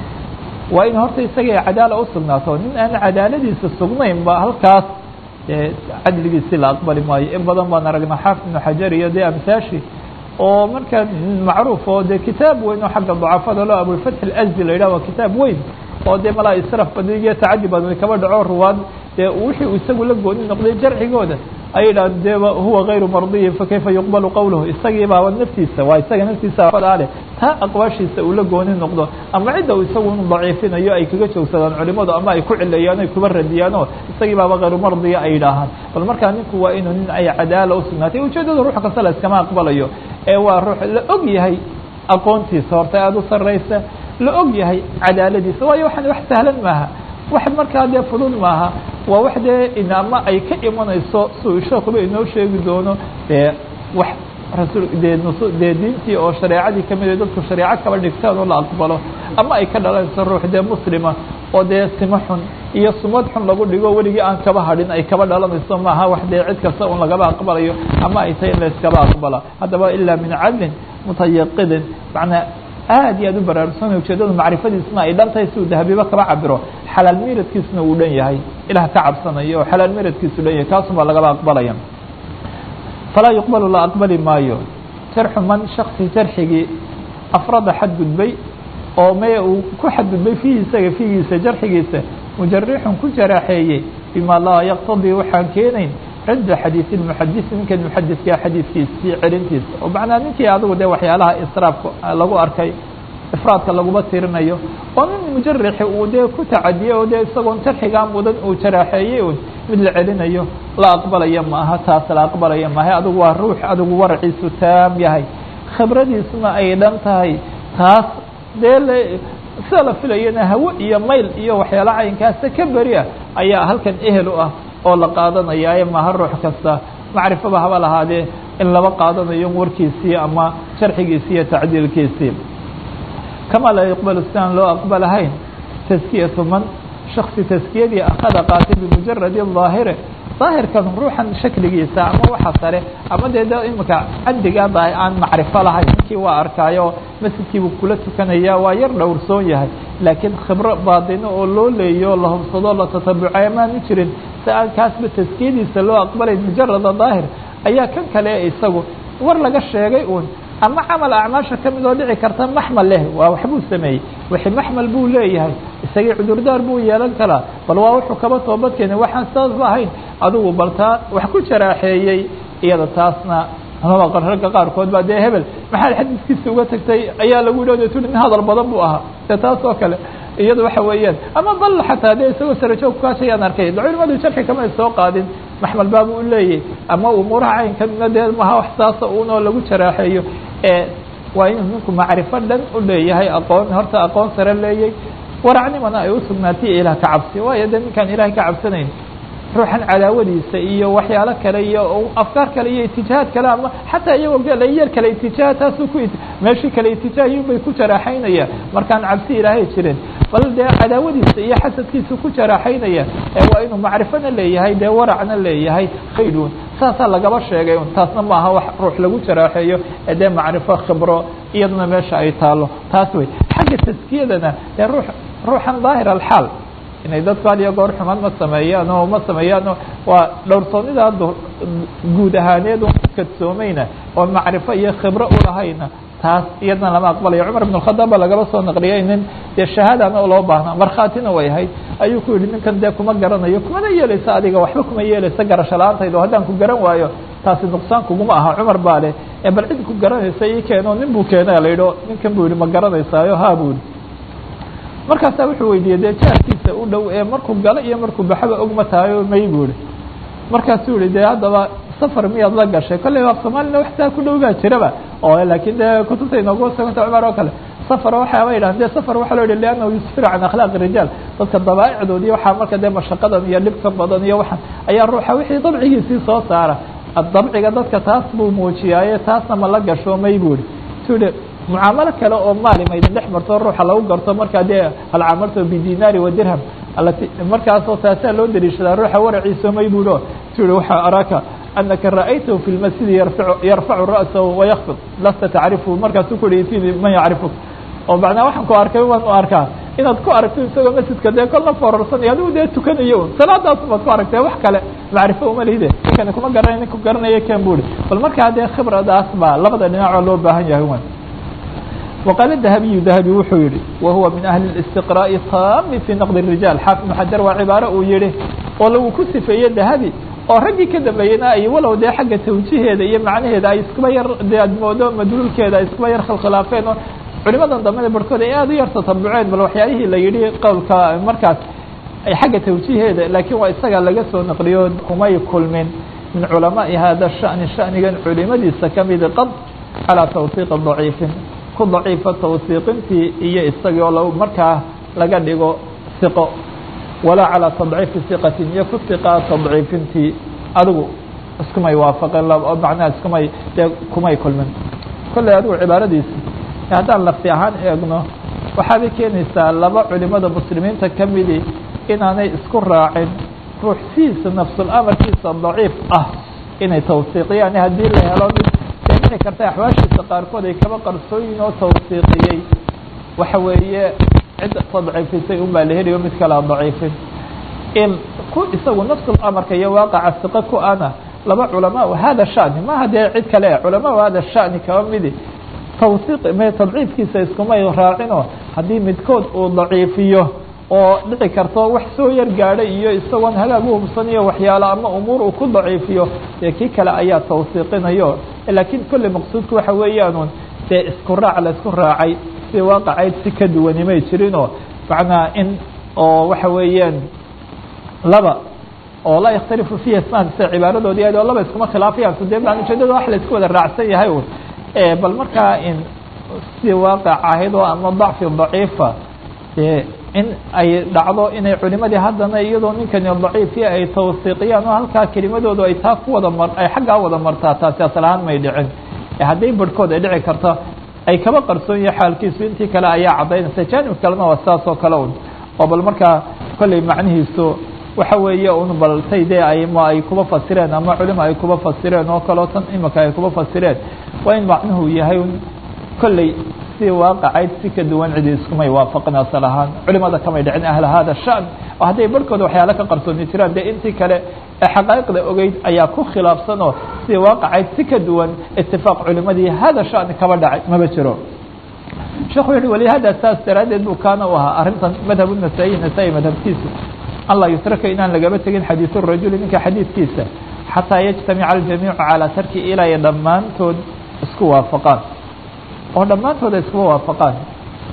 waa in horta isaga cadaala u sugnaato nin aan cadaaladiisa sugnayn ba halkaas cadligiisi la aqbali maayo in badan baan aragnaa xaafid ibnu xajar iyo dee amsaashi oo markaa macruuf oo dee kitaab weyn oo xagga dacafada lo abulfatx alazdi la yidhah waa kitaab weyn oo dee malaa israf badan iyo tacadi badan kaba dhaco ruwaad dee wixii uu isagu la gooni noqday jarxigooda ay yidhaha dee huwa gayru mardiyin fakayfa yuqbalu qowluhu isagii baaba naftiisa waa isaga naftiisa leh taa aqwaashiisa uu la gooni noqdo ama cidda uu isagu inu daciifinayo ay kaga joogsadaan culimadu ama ay ku cileeyaan ay kuba radiyaanoo isagii baaba hayru mardiya ay yidhaahaan bal markaa ninku waa inuu nin ay cadaala u sugnaatay ujeedada ruux kasta la iskama aqbalayo ee waa ruux la og yahay aqoontiisa horta aada u sarraysa la og yahay cadaaladiisa waayo waxaan wax sahlan maaha wax markaa dee fudud maaha waa wax dee inama ay ka imanayso suu sheekuba inoo sheegi doono dee wax rasul dee nusu dee diintii oo shareecadii kamid dadku shareeco kaba dhigtaan oo la aqbalo ama ay ka dhalanayso ruux dee muslima oo dee simo xun iyo sumad xun lagu dhigo weligii aan kaba hadhin ay kaba dhalanayso maaha wax dee cid kasta un lagaba aqbalayo ama ay tahay in la iskaba aqbala haddaba ilaa min cadlin mutayaqidin macnaa aad iyo aad u baraarugsan ujeedadu macrifadiisna ay dhan tahay si uu dahabiba kaba cabiro xalaal miradkiisna uu dhan yahay ilaah ka cabsanayo oo xalaal miradkiisu dhan yahay kaasun baa lagaba aqbalaya falaa yuqbalu la aqbali maayo jarxu man shaksi jarxigii afrada xadgudbay oo me uu ku xadgudbay fiihi isaga fiigiisa jarxigiisa mujarixun ku jaraaxeeyey bima laa yaqtadii waxaan keenayn cidda xadiisi muxadisi ninkan muxadiskaa xadiidkiisii celintiisa oo macnaa ninkii adigu dee waxyaalaha israafka lagu arkay ifraadka laguma tirinayo oo nin mujarixi uu dee ku tacadiyey oo dee isagoon jarxigaa mudan uu jaraaxeeyey un mid la celinayo la aqbalaya maaha taas la aqbalaya maaha adigu waa ruux adigu waraciisu taam yahay khibradiisuna ay dhan tahay taas dee l sida la filayana hawo iyo mayl iyo waxyaala caynkaasa ka beri ah ayaa halkan ehel u ah oo la qaadanaya maaha ruux kasta macrifaba haba lahaadee in laba qaadanayo warkiisii ama sharxigiisii iyo tacdiilkiisii kama laa yuqbalu sidaan loo aqbalahayn taskiyatu man shaksi taskiyadii akhada qaatay bimujaradi daahire daahirkan ruuxan shakligiisa ama waxa sare ama dee d imika caddigaada aan macrifo lahayn ninkii waa arkaayo masjidkiibuu kula tukanaya waa yar dhowrsoon yahay laakiin khibro baadino oo loo leeyo la hubsado la tatabucay amaanu jirin si aan kaasba taskiyadiisa loo aqbalayn mujarada daahir ayaa kan kale isagu war laga sheegay uun ama camal acmaasha ka mid oo dhici karta maxmal leh waa waxbuu sameeyey wixii maxmal buu leeyahay isagii cudurdaar buu yeelan karaa bal waa wuxuu kaba toobad keenay waxaan saasba ahayn adigu bal taa wax ku jaraaxeeyey iyada taasna amaba ragga qaarkood baa dee hebel maxaad xadiiskiisa uga tagtay ayaa lagu yidhahdo tuli nin hadal badan buu ahaa dee taas oo kale iyada waxa weeyaan ama bal xataa dee isagoo sarajoog kaashayaan arkay culimadu jarxi kama ay soo qaadin maxmal baabu u leeyahy ama umuuraha caynkamina dee maha wax saasa unoo lagu jaraaxeeyo waa inuu ninku macrifo dhan u leeyahay aqoon horta aqoon sare leeyay waracnimana ay u sugnaatay ilaah ka cabsi waayo dee ninkaan ilahay ka cabsanayn ruuxan cadaawadiisa iyo waxyaalo kale iyo afkaar kale iyo itijahaad kale ama xataa iyagoo galayar kale itijaha taasuu ku meeshii kale itijaahiyun bay ku jaraaxaynaya markaan cabsi ilaahay jirin bal dee cadaawadiisa iyo xasadkiisa ku jaraaxaynaya ee waa inuu macrifona leeyahay dee waracna leeyahay khaydun saasaa lagaba sheegay un taasna maaha wax ruux lagu jaraaxeeyo ee dee macrifo khibro iyaduna meesha ay taalo taas wey xagga taskiyadana dee ruu ruuxan daahir alxaal inay dadku had iyo goor xumaan ma sameeyaan oo ma sameeyaano waa dhowrsoonida guud ahaaneed un kadsoomayna oo macrifo iyo khibro ulahayna taas iyadna lama aqbalayo cumar ibn khadaab ba lagaba soo naqliyay nin dee shahaadana loo baahna markhaatina way ahayd ayuu ku yihi ninkan dee kuma garanayo kumana yeelaysa adiga waxba kuma yeelaysa garasho la-aantayda o haddaan ku garan waayo taasi nuqsaan kuguma aha cumar baa leh ee bal cid ku garanaysa ii keeno nin buu keena la yidhi ninkan buu yihi ma garanaysaayo ha buu yihi markaasaa wuxuu weydiiyey dee jaarkiisa u dhow ee markuu galo iyo markuu baxaba ogma tahayo may buu ihi markaasuu yihi dee haddaba safar miyaad la gashay kolley af soomaalina wax saa ku dhow baa jiraba oo laakiin dee kutubta inoogu suganta cumar oo kale safar waxaaba yidhahan de safar waxaa loo yihi liannahu yusfiru can akhlaaqi rijaal dadka dabaaicdood iyo waxaa marka dee mashaqadan iyo dhibka badan iyo waxaan ayaa ruuxa wixii dabcigiisii soo saara dabciga dadka taas buu muujiyaaye taasna ma la gasho may buu ihi su yihi mucaamalo kale oo maali ma idin dhex marto ruuxa lagu garto markaa dee halcamalto bidinaari wa dirham alati markaasoo taasaa loo dariishadaa ruuxa waraciisa may buuhi su yihi waxaa araaka anaka ra'aytahu fi lmasjidi yarfacu ra'sahu wayakfid lasta tacrifu markaasuu ku yihi itini man yacrifuk oo macnaa waxaan ku arkay waan u arkaa inaad ku aragto isagoo masjidka dee kolna foorarsanaya adigu dee tukanayo un salaadaas baad ku aragtee wax kale macrifo uma lihide ninkani kuma garanay ninku garanaya ken bu ihi bal markaa dee khibradaas baa labada dhinacoo loo baahan yahay wan وqاaل الذhبي ذhبي wuxuu yihi وhuوa min أهلi الاستقراء tami في نqد الرiجاaل xاaفظ محaجر waa cibaaro uu yihi oo lagu ku sifeeye ذhبي oo raggii ka dambeeyena ay walow dee xagga tawjiheeda iyo macnaheeda ay iskuba yar de ad moodo madluulkeeda ay iskuba yar khilkhilaafeen oo culimadan dambena barhkood ay aad u yar tatabuceen bal waxyaalihii la yihi qowlka markaas ay xagga tawjiheeda laakiin waa isaga laga soo naqliyo kumay kulmin min culamaءi hada الشhأن شhأnigan culimadiisa kamidi qad calى twثiq ضaciifin ku daciifa tawsiiqintii iyo isagii oo l markaa laga dhigo siqo walaa calaa tadciifi siqatin iyo ku siqaa tadciifintii adigu iskumay waafaqeen oo macnaha iskumay dee kumay kulmin kolley adigu cibaaradiisa haddaan lafti ahaan eegno waxaabay keenaysaa laba culimada muslimiinta kamidi inaanay isku raacin ruux sidiisa nafsul amarkiisa daciif ah inay tawsiiqiyaan haddii la helo mid dhici karta axwaashiisa qaarkood ay kaba qarsooyin oo tawsiiqiyey waxa weeye cid tadciifisay un baa la helayo mid kalea daciifin in ku isagu nafsul amarka iyo waaqaca siqo ku ana laba culamaa hada shani maha dee cid kale culamaa hada shani kaba midi tawsiiq me tadciifkiisa iskumay raacino haddii midkood uu daciifiyo oo dhici karto wax soo yar gaadhay iyo isagoon hagaag u hubsanayo waxyaalo ama umuur uu ku daciifiyo dee kii kale ayaa tawsiiqinayo laakiin kolley maqsuudku waxa weeyaanun dee isku raac la isku raacay si waaqacayd si ka duwani may jirinoo macnaa in oo waxa weeyaan laba oo laa yakhtalifu fiiha isnaan sida cibaaradoodii aad oo laba iskuma khilaafayaan so dee ujeedada wax la isku wada raacsan yahay un bal markaa in si waaqac ahayd oo ama dacfi daciifa dee in ay dhacdo inay culimadii haddana iyadoo ninkani daciifiya ay tawsiiqiyaan oo halkaa kelimadoodu ay taa ku wada mar ay xaggaa wada martaa taasi asal ahaan may dhicin hadday barhkood ay dhici karto ay kaba qarsoon yahay xaalkiisu intii kale ayaa caddaynaysa jaanib kalena waa sidaas oo kale un oo bal markaa kolley macnihiisu waxa weeye un bal tay dee ayma ay kuba fasireen ama culima ay kuba fasireen oo kaleo tan imika ay kuba fasireen waa in macnuhu yahay un kolley si waaqacayd si ka duwan cidi iskumay waafaqin asal ahaan culimada kamay dhicin ahla hada shan oo hadday barhkooda waxyaala ka qarsooni jiraan dee intii kale ee xaqaa'iqda ogeyd ayaa ku khilaafsan oo si waaqacayd si ka duwan itifaaq culimadii hada shani kaba dhacay maba jiro sheekhu yihi walihada saas daraaddeed buu kaana u ahaa arrintan madhab nasaa-i nasaa-i madhabkiisa an laa yutraka inaan lagaba tegin xadiisu rajuli ninka xadiidkiisa xataa yajtamica aljamiicu calaa tarki ilaa iyo dhammaantood isku waafaqaan oo dhammaantood ay iskuba waafaqaan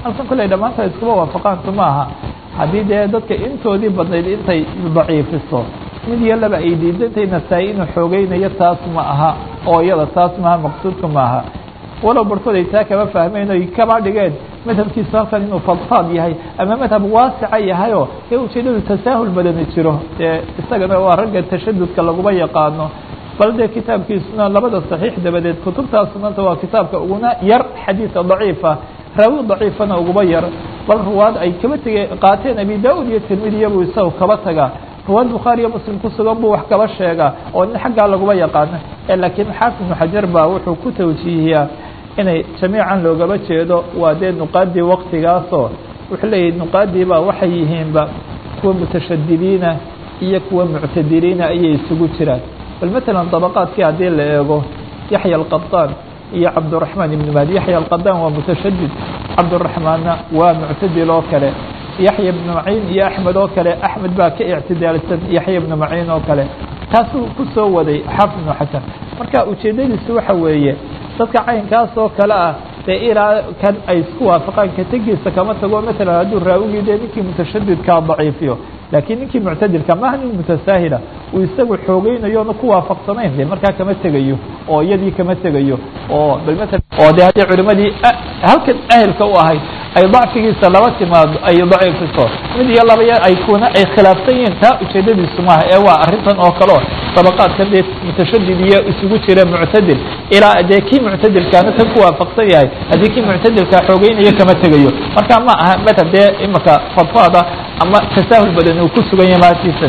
halkan kolley dhammaantood iskuma waafaqaantu ma aha haddii dee dadka intoodii badnayd intay daciifiso mid iyo laba ay diidantay nasaa-i inuu xoogeynayo taas ma aha oo iyada taas maaha maqsuudka maaha walow barhkood ay taa kama fahmeen oy kama dhigeen madhabkiisu halkan inuu fadfaad yahay ama madhab waasica yahayoo ee ujeedadu tasaahul badani jiro dee isagana waa ragga tashadudka laguma yaqaano bal dee kitaabkiisuna labada saxiix dabadeed kutubtaa sunanta waa kitaabka uguna yar xadiidka daciifa raawi daciifana uguma yar bal ruwaad ay kaba tege qaateen abi da-ud iyo tirmidiya buu isaga kaba tagaa ruwaad bukhaari iyo muslim ku sugan buu wax kaba sheegaa oo nin xaggaa laguma yaqaano laakiin xaafid ibnu xajar baa wuxuu ku tawjiihiyaa inay jamiican loogaba jeedo waa dee nuqaadii waktigaasoo wuxuu leeyahy nuqaadii baa waxay yihiinba kuwa mutashadidiina iyo kuwa muctadiliina ayay isugu jiraan bal matalan dabaqaadkii haddii la eego yaxya alqadaan iyo cabduraxmaan ibnu mahdi yaxya alqadaan waa mutashadid cabduraxmaanna waa muctadil oo kale yaxya ibnu maciin iyo axmed oo kale axmed baa ka ictidaalsan yaxya ibnu maciin oo kale taasuu ku soo waday xaafid ibnu xasan marka ujeedadiisu waxa weeye dadka caynkaas oo kale ah dee ilaa kan ay isku waafaqaan ka tegiisa kama tago matalan hadduu raawigii dee ninkii mutashadidkaa daciifiyo laakiin ninkii muctadilka maaha nin mutasaahila uu isagu xoogeynayo ona ku waafaqsanayn de markaa kama tegayo oo iyadii kama tegayo oo bal maala oo de haddii culimadii halkan ahelka u ahayd ay dacfigiisa laba timaado ay daciifiso mid iyo laba ay kuna ay khilaafsan yihiin taa ujeedadiisu maaha ee waa arrintan oo kaleo dabaqaadkan dee mutashadid iyo isugu jira muctadil ilaa dee kii muctadilkaana tan ku waafaqsan yahay haddii kii muctadilkaa xoogeynayo kama tegayo marka ma aha madhab dee imaka fadfaada ama tasaahul badan uu ku sugan yahay maatiisan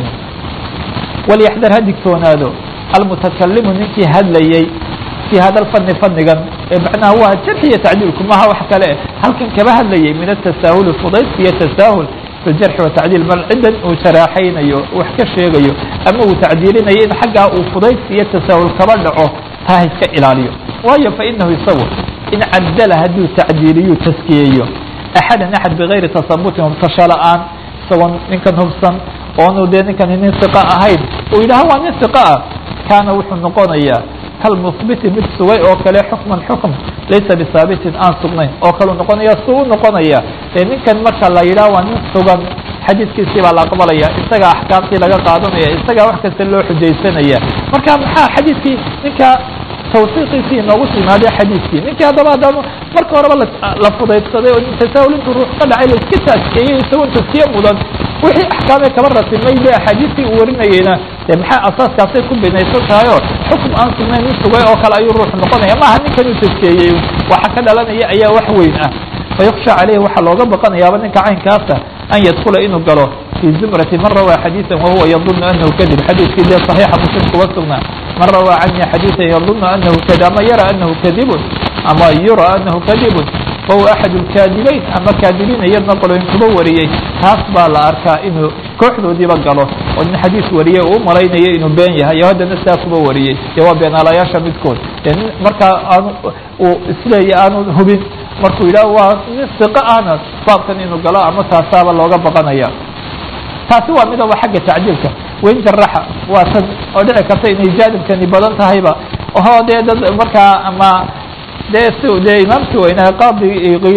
walyaxdar ha digtoonaado almutakalimu ninkii hadlayey fii hada lfani fanigan ee macnaha waa jarxi iyo tacdiilku maha wax kale halkan kaba hadlayay min atasaahuli fudaydka iyo tasaahul fi ljarxi watacdiil bal ciddan uu jaraaxaynayo wax ka sheegayo ama uu tacdiilinayo in xaggaa uu fudaydka iyo tasaahul kaba dhaco taa iska ilaaliyo waayo fa inahu isagu in cadala hadduu tacdiiliyu taskiyeeyo axadan axad bigayri tasabutin hubsasho la-aan isagoon ninkan hubsan oonu dee ninkani nin iqa ahayn uu yidhaha waa nin iqa ah kaana wuxuu noqonayaa kalmuhbiti mid sugay oo kale xukman xukm laysa bisaabitin aan sugnayn oo kalu noqonaya su u noqonaya dee ninkan marka la yidhaha waa nin sugan xadiidkiisii baa la aqbalaya isagaa axkaamtii laga qaadanaya isagaa wax kasta loo xujaysanaya marka maxaa xadiidkii ninka tawsiiqiisii inoogu timaadee xadiidkii ninkii haddaba haddaba marka horeba la fudaydsaday oo tasaahul intuu ruux ka dhacay laiska taaskeeyey isagoon taskiye mudan wixii axkaamee kaba rasimay dee axaadiistii uu warinayeyna dee maxaa asaaskaasay ku binaysan tahay oo xukum aan sugnayn u sugay oo kale ayuu ruux noqonaya maaha ninkan uu taskeeyey waxa ka dhalanaya ayaa wax weyn ah fayuksha caleyhi waxaa looga baqanayaaba ninka caynkaasa an yadkula inuu galo fii zumrati man rawaa xadiiثa wahuwa yadunu anahu kadib xadiiskii dee صaxiixa muslim kuba sugnaa man rawaa canii xadiiثa yadunu anahu kad ama yara anahu kadibun ama yura anahu kadibun fahuwa axad اlkaadibeyn ama kaadibiin iyadna qoloyin kuba wariyey taas baa la arkaa inuu kooxdoodiiba galo oo nin xadiis wariyey uu malaynayo inuu been yahay iyo haddana saa kuba wariyey dee waa beenaalayaasha midkood dee nin markaa aanu uu isleeya aanu hubin markuu yidhaah waa nin siqo ahna baabkan inuu galo ama taasaaba looga baqanaya taasi waa midaba xagga tacdiilka wain jaraxa waa tan oo dhici karta inay jaanibkani badan tahayba oo dee dad markaa ama dee si dee imaamkii weynaha qaadi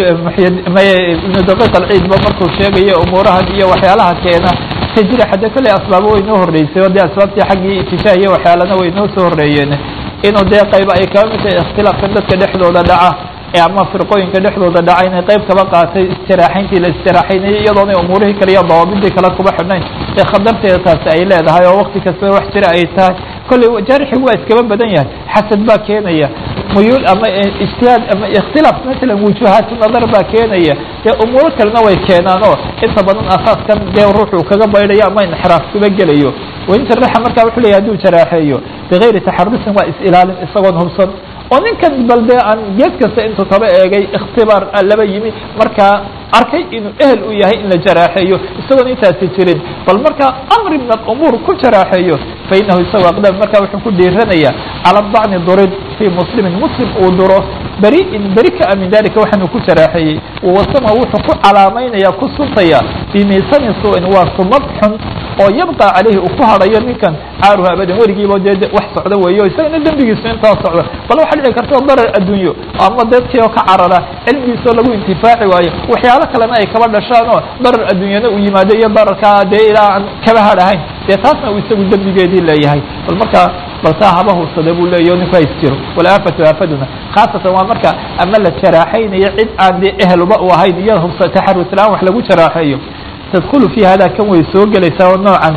ibnu daqiiq alciidba markuu sheegayo umuurahan iyo waxyaalaha keena tajrixa de kolley asbaabo way noo horreysay oo dee asbaabtii xaggii itijah iyo waxyaalana way noo soo horreeyeen inuu dee qayba ay kaba mid tahay ikhtilaafkan dadka dhexdooda dhaca ee ama firqooyinka dhexdooda dhaca inay qayb kaba qaatay istiraaxayntii la istiraaxaynayay iyadoonay umuurihii kale iyo dawaabidii kale kuba xidhnayn ee khatarteeda taasi ay leedahay oo wakti kastaba wax jira ay tahay kolley jaarixig waa iskaba badan yahay xasad baa keenaya muyuul ama ijtihaad ama ikhtilaaf matalan wujuhaatu nadar baa keenaya dee umuuro kalena way keenaan oo inta badan asaaskan dee ruuxuu kaga baydhayo ama inxiraaf kuba gelayo wain jaraxa marka wuxuu leeyahy haduu jaraaxeeyo bigayri taxarusin waa is-ilaalin isagoon hubsan oo ninkan bal dee aan geed kasta intuu kaba eegay ikhtibaar laba yimi markaa arkay inuu ehel u yahay in la jaraaxeeyo isagoon intaasi jirin bal markaa amri min alumuur ku jaraaxeeyo fa inahu isagu aqdam marka wuxuu ku dhiiranaya cala dacni durid fii muslimin muslim uu duro beriin beri ka min dalika waxaanu ku jaraaxeeyey wawasama wuxuu ku calaamaynaya ku suntaya bimiisani su-in waa sumad xun oo yabqa caleyhi uu ku hadhayo ninkan caaruhu abadan weligiiba dee wax socda weeyo isagana dembigiisu intaa socda bal waxaa dhici karta darar adduunyo ama dadkii oo ka carara cilmigiisoo lagu intifaaci waayo waxyaalo kalena ay kaba dhashaan oo darar adduunyana uu yimaado iyo dararkaa dee ilaa aan kaba hadhahayn dee taasna uu isagu dembigeedii leeyahay bal markaa bal taa haba hubsada buu leeyahy o ninku hays jiro walaafatu aafaduna khaasatan waa marka ama la jaraaxaynayo cid aan dee ehelba u ahayn iyada hubsa taxarus la-aan wax lagu jaraaxeeyo tadkulu fi hada kan way soo gelaysaa oo noocan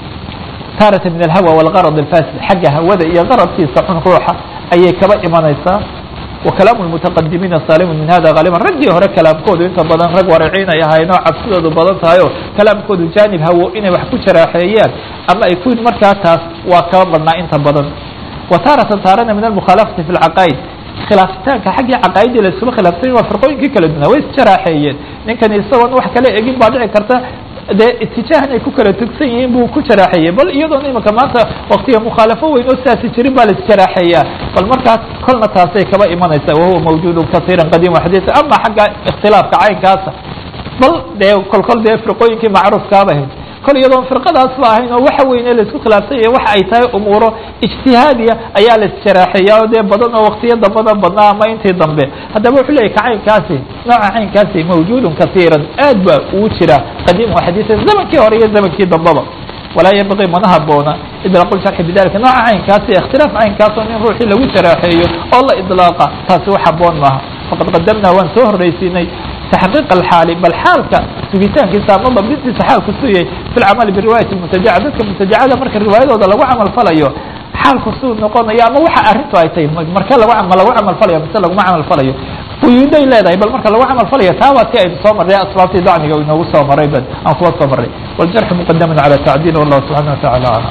taarata min alhawa walgarad alfasid xagga hawada iyo qaradkiisa xun ruuxa ayay kaba imanaysaa wa kalaamu lmutaqadimiina saalimun min hada haaliban raggii hore kalaamkoodu inta badan rag waraciin ay ahayn oo cabsidoodu badan tahay oo kalaamkoodu jaanib hawo inay wax ku jaraaxeeyaan ama ay ku markaa taas waa kaba badnaa inta badan wa taaratan taarana min almukhaalafati fi lcaqaa'id khilaafitaanka xaggii caqaa'idii la isula khilaafsany waa firqooyinkii kala dunaa way isjaraaxeeyeen ninkani isagoon wax kala egin baa dhici karta dee itijaahan ay ku kala tugsan yihiin buu ku jaraaxeeyey bal iyadoona imika maanta waktiga mukhaalafo weyn oo sidaasi jirin baa la isjaraaxeeyaa bal markaas kolna taasay kaba imanaysaa wahuwa mawjuudun kasiiran qadiim xadiisa ama xagga ikhtilaafka caynkaasa bal dee kol kol dee firqooyinkii macruufkaaba ahayd kol iyadoon firqadaas ba ahayn oo waxa weyne laisku khilaafsan yahay waxa ay tahay umuuro ijtihaadiya ayaa la isjaraaxeeyaa oo dee badan oo waktiyo dambada badnaa ama intii dambe haddaba wuxuu leyahy ka caynkaasi nooca caynkaasi mawjuudun kasiiran aad ba uu jira qadiim wa xadiisa zamankii hore iyo zamankii dambaba walaa yanbaqii mana haboona idlaaqu sharxi bidalika nooca caynkaasi ikhtilaaf caynkaas oo in ruuxii lagu jaraaxeeyo oo la idlaaqa taasi wax haboon maaha faqad qadamnaa waan soo horreysiinay تحقيق الحاaل bal xاalka sugitaankiisa ama dabdintiisa xaalku suyay في الcمل برiواية المتجعة dadka متجعada marka riwaayadooda lagu camal falayo xaalku suu noqonayo ama waxa arintu ay tahay marka lag ma lagu camal falayo mise laguma camal falayo quyuuday leedahay bal marka lagu camal falayo taa waa ti aynu soo marray asbaabtii dacniga inoogu soo maray b aan kuba soo maray والجرح مqdم على تعديل والله سبحانه وتعالى أعلم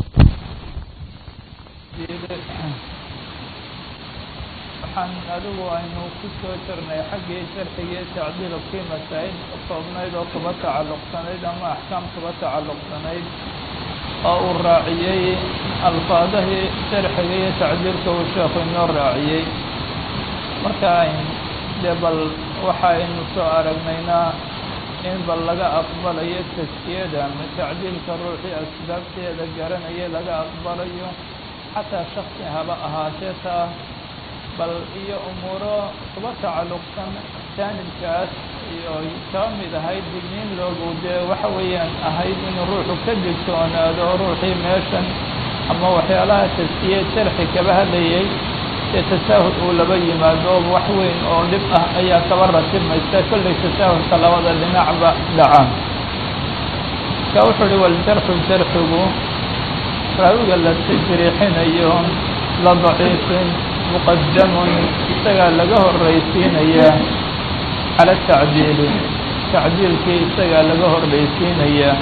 waxaan adigu aynu ku soo jirnay xaggii sharxiga iyo tacdiilkii masaa-il koobnayd oo kuba tacalluqsanayd ama axkaam kuba tacalluqsanayd oo uu raaciyey alfaadahii sharxiga iyo tacdiilka uu sheekhu inoo raaciyey marka dee bal waxaynu soo aragnaynaa in bal laga aqbalayo taskiyada ama tacdiilka ruuxii asbaabteeda garanaya laga aqbalayo xataa shaksi haba ahaatee taa bal iyo umuuro kuba tacalluqsan jaanibkaas iyo kaba mid ahayd digniin loogu dee waxa weeyaan ahayd inuu ruuxu ka digtoonaado ruuxii meeshan ama waxyaalaha taskiye jarxi kaba hadlayay ee tasaahul uu laba yimaado wax weyn oo dhib ah ayaa kaba ratibmaysa kollay tasaahulka labada dhinacba dhacaan ka wuxuu uhi waljarxu jarxigu raawiga la tajriixinayo la daciifin muqadamun isagaa laga horraysiinayaa cala tacdiili tacdiilkii isagaa laga horraysiinayaa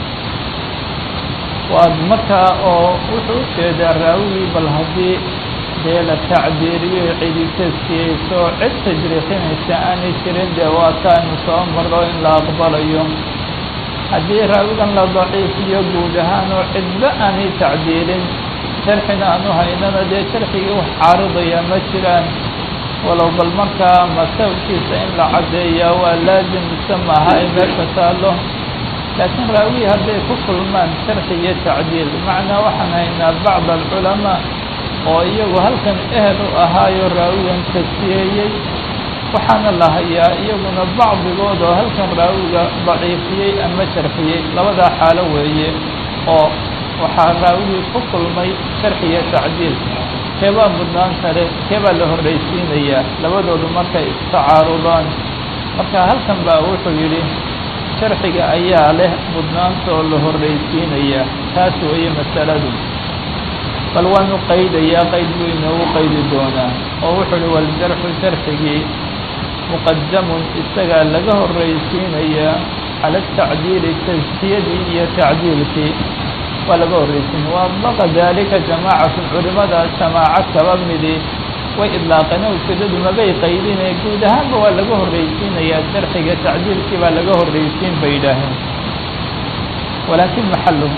waad markaa oo wuxuu u jeedaa raawigii bal haddii dee la tacdiiliyo cidi taskiyeyso cid tajriixinaysa aanay jirin dee waa taaynu soo marro in la aqbalayo haddii raawigan la daciifiyo guud ahaan oo cidba aanay tacdiilin jarxina aanu haynana dee jarxigii wax caaridaya ma jiraan walow bal markaa masawkiisa in la caddeeyaa waa laazim mise maaha ay meesha taallo laakiin raawigii hadday ku kulmaan jarxi iyo tacdiil macnaa waxaan haynaa bacd alculamaa oo iyagu halkan ehel u ahaayo raawigan tasfiyeeyey waxaana la hayaa iyaguna bacdigood oo halkan raawiga daciifiyey ama jarxiyey labadaa xaalo weeye oo waxaa raawigii ku kulmay sharxi iyo tacdiil keebaa mudnaan kale keebaa la horraysiinayaa labadoodu markay istacaarudaan marka halkan baa wuxuu yidhi sharxiga ayaa leh mudnaanta oo la horraysiinayaa taas weeye masaladu bal waanu qaydayaa qayd buu inoogu qaydi doonaa oo wuxuu uhi waljarxu sharxigii muqadamun isagaa laga horraysiinayaa cala atacdiili taskiyadii iyo tacdiilkii waa laga horraysiin waadlaqa daalika jamaacatun culimada jamaaco kaba midi way idlaaqeen oo ujeedadu mabay qaydine guud ahaanba waa laga horraysiinayaa sharxiga tacdiilkii baa laga horraysiin bay yidhaaheen walaakin maxaluhu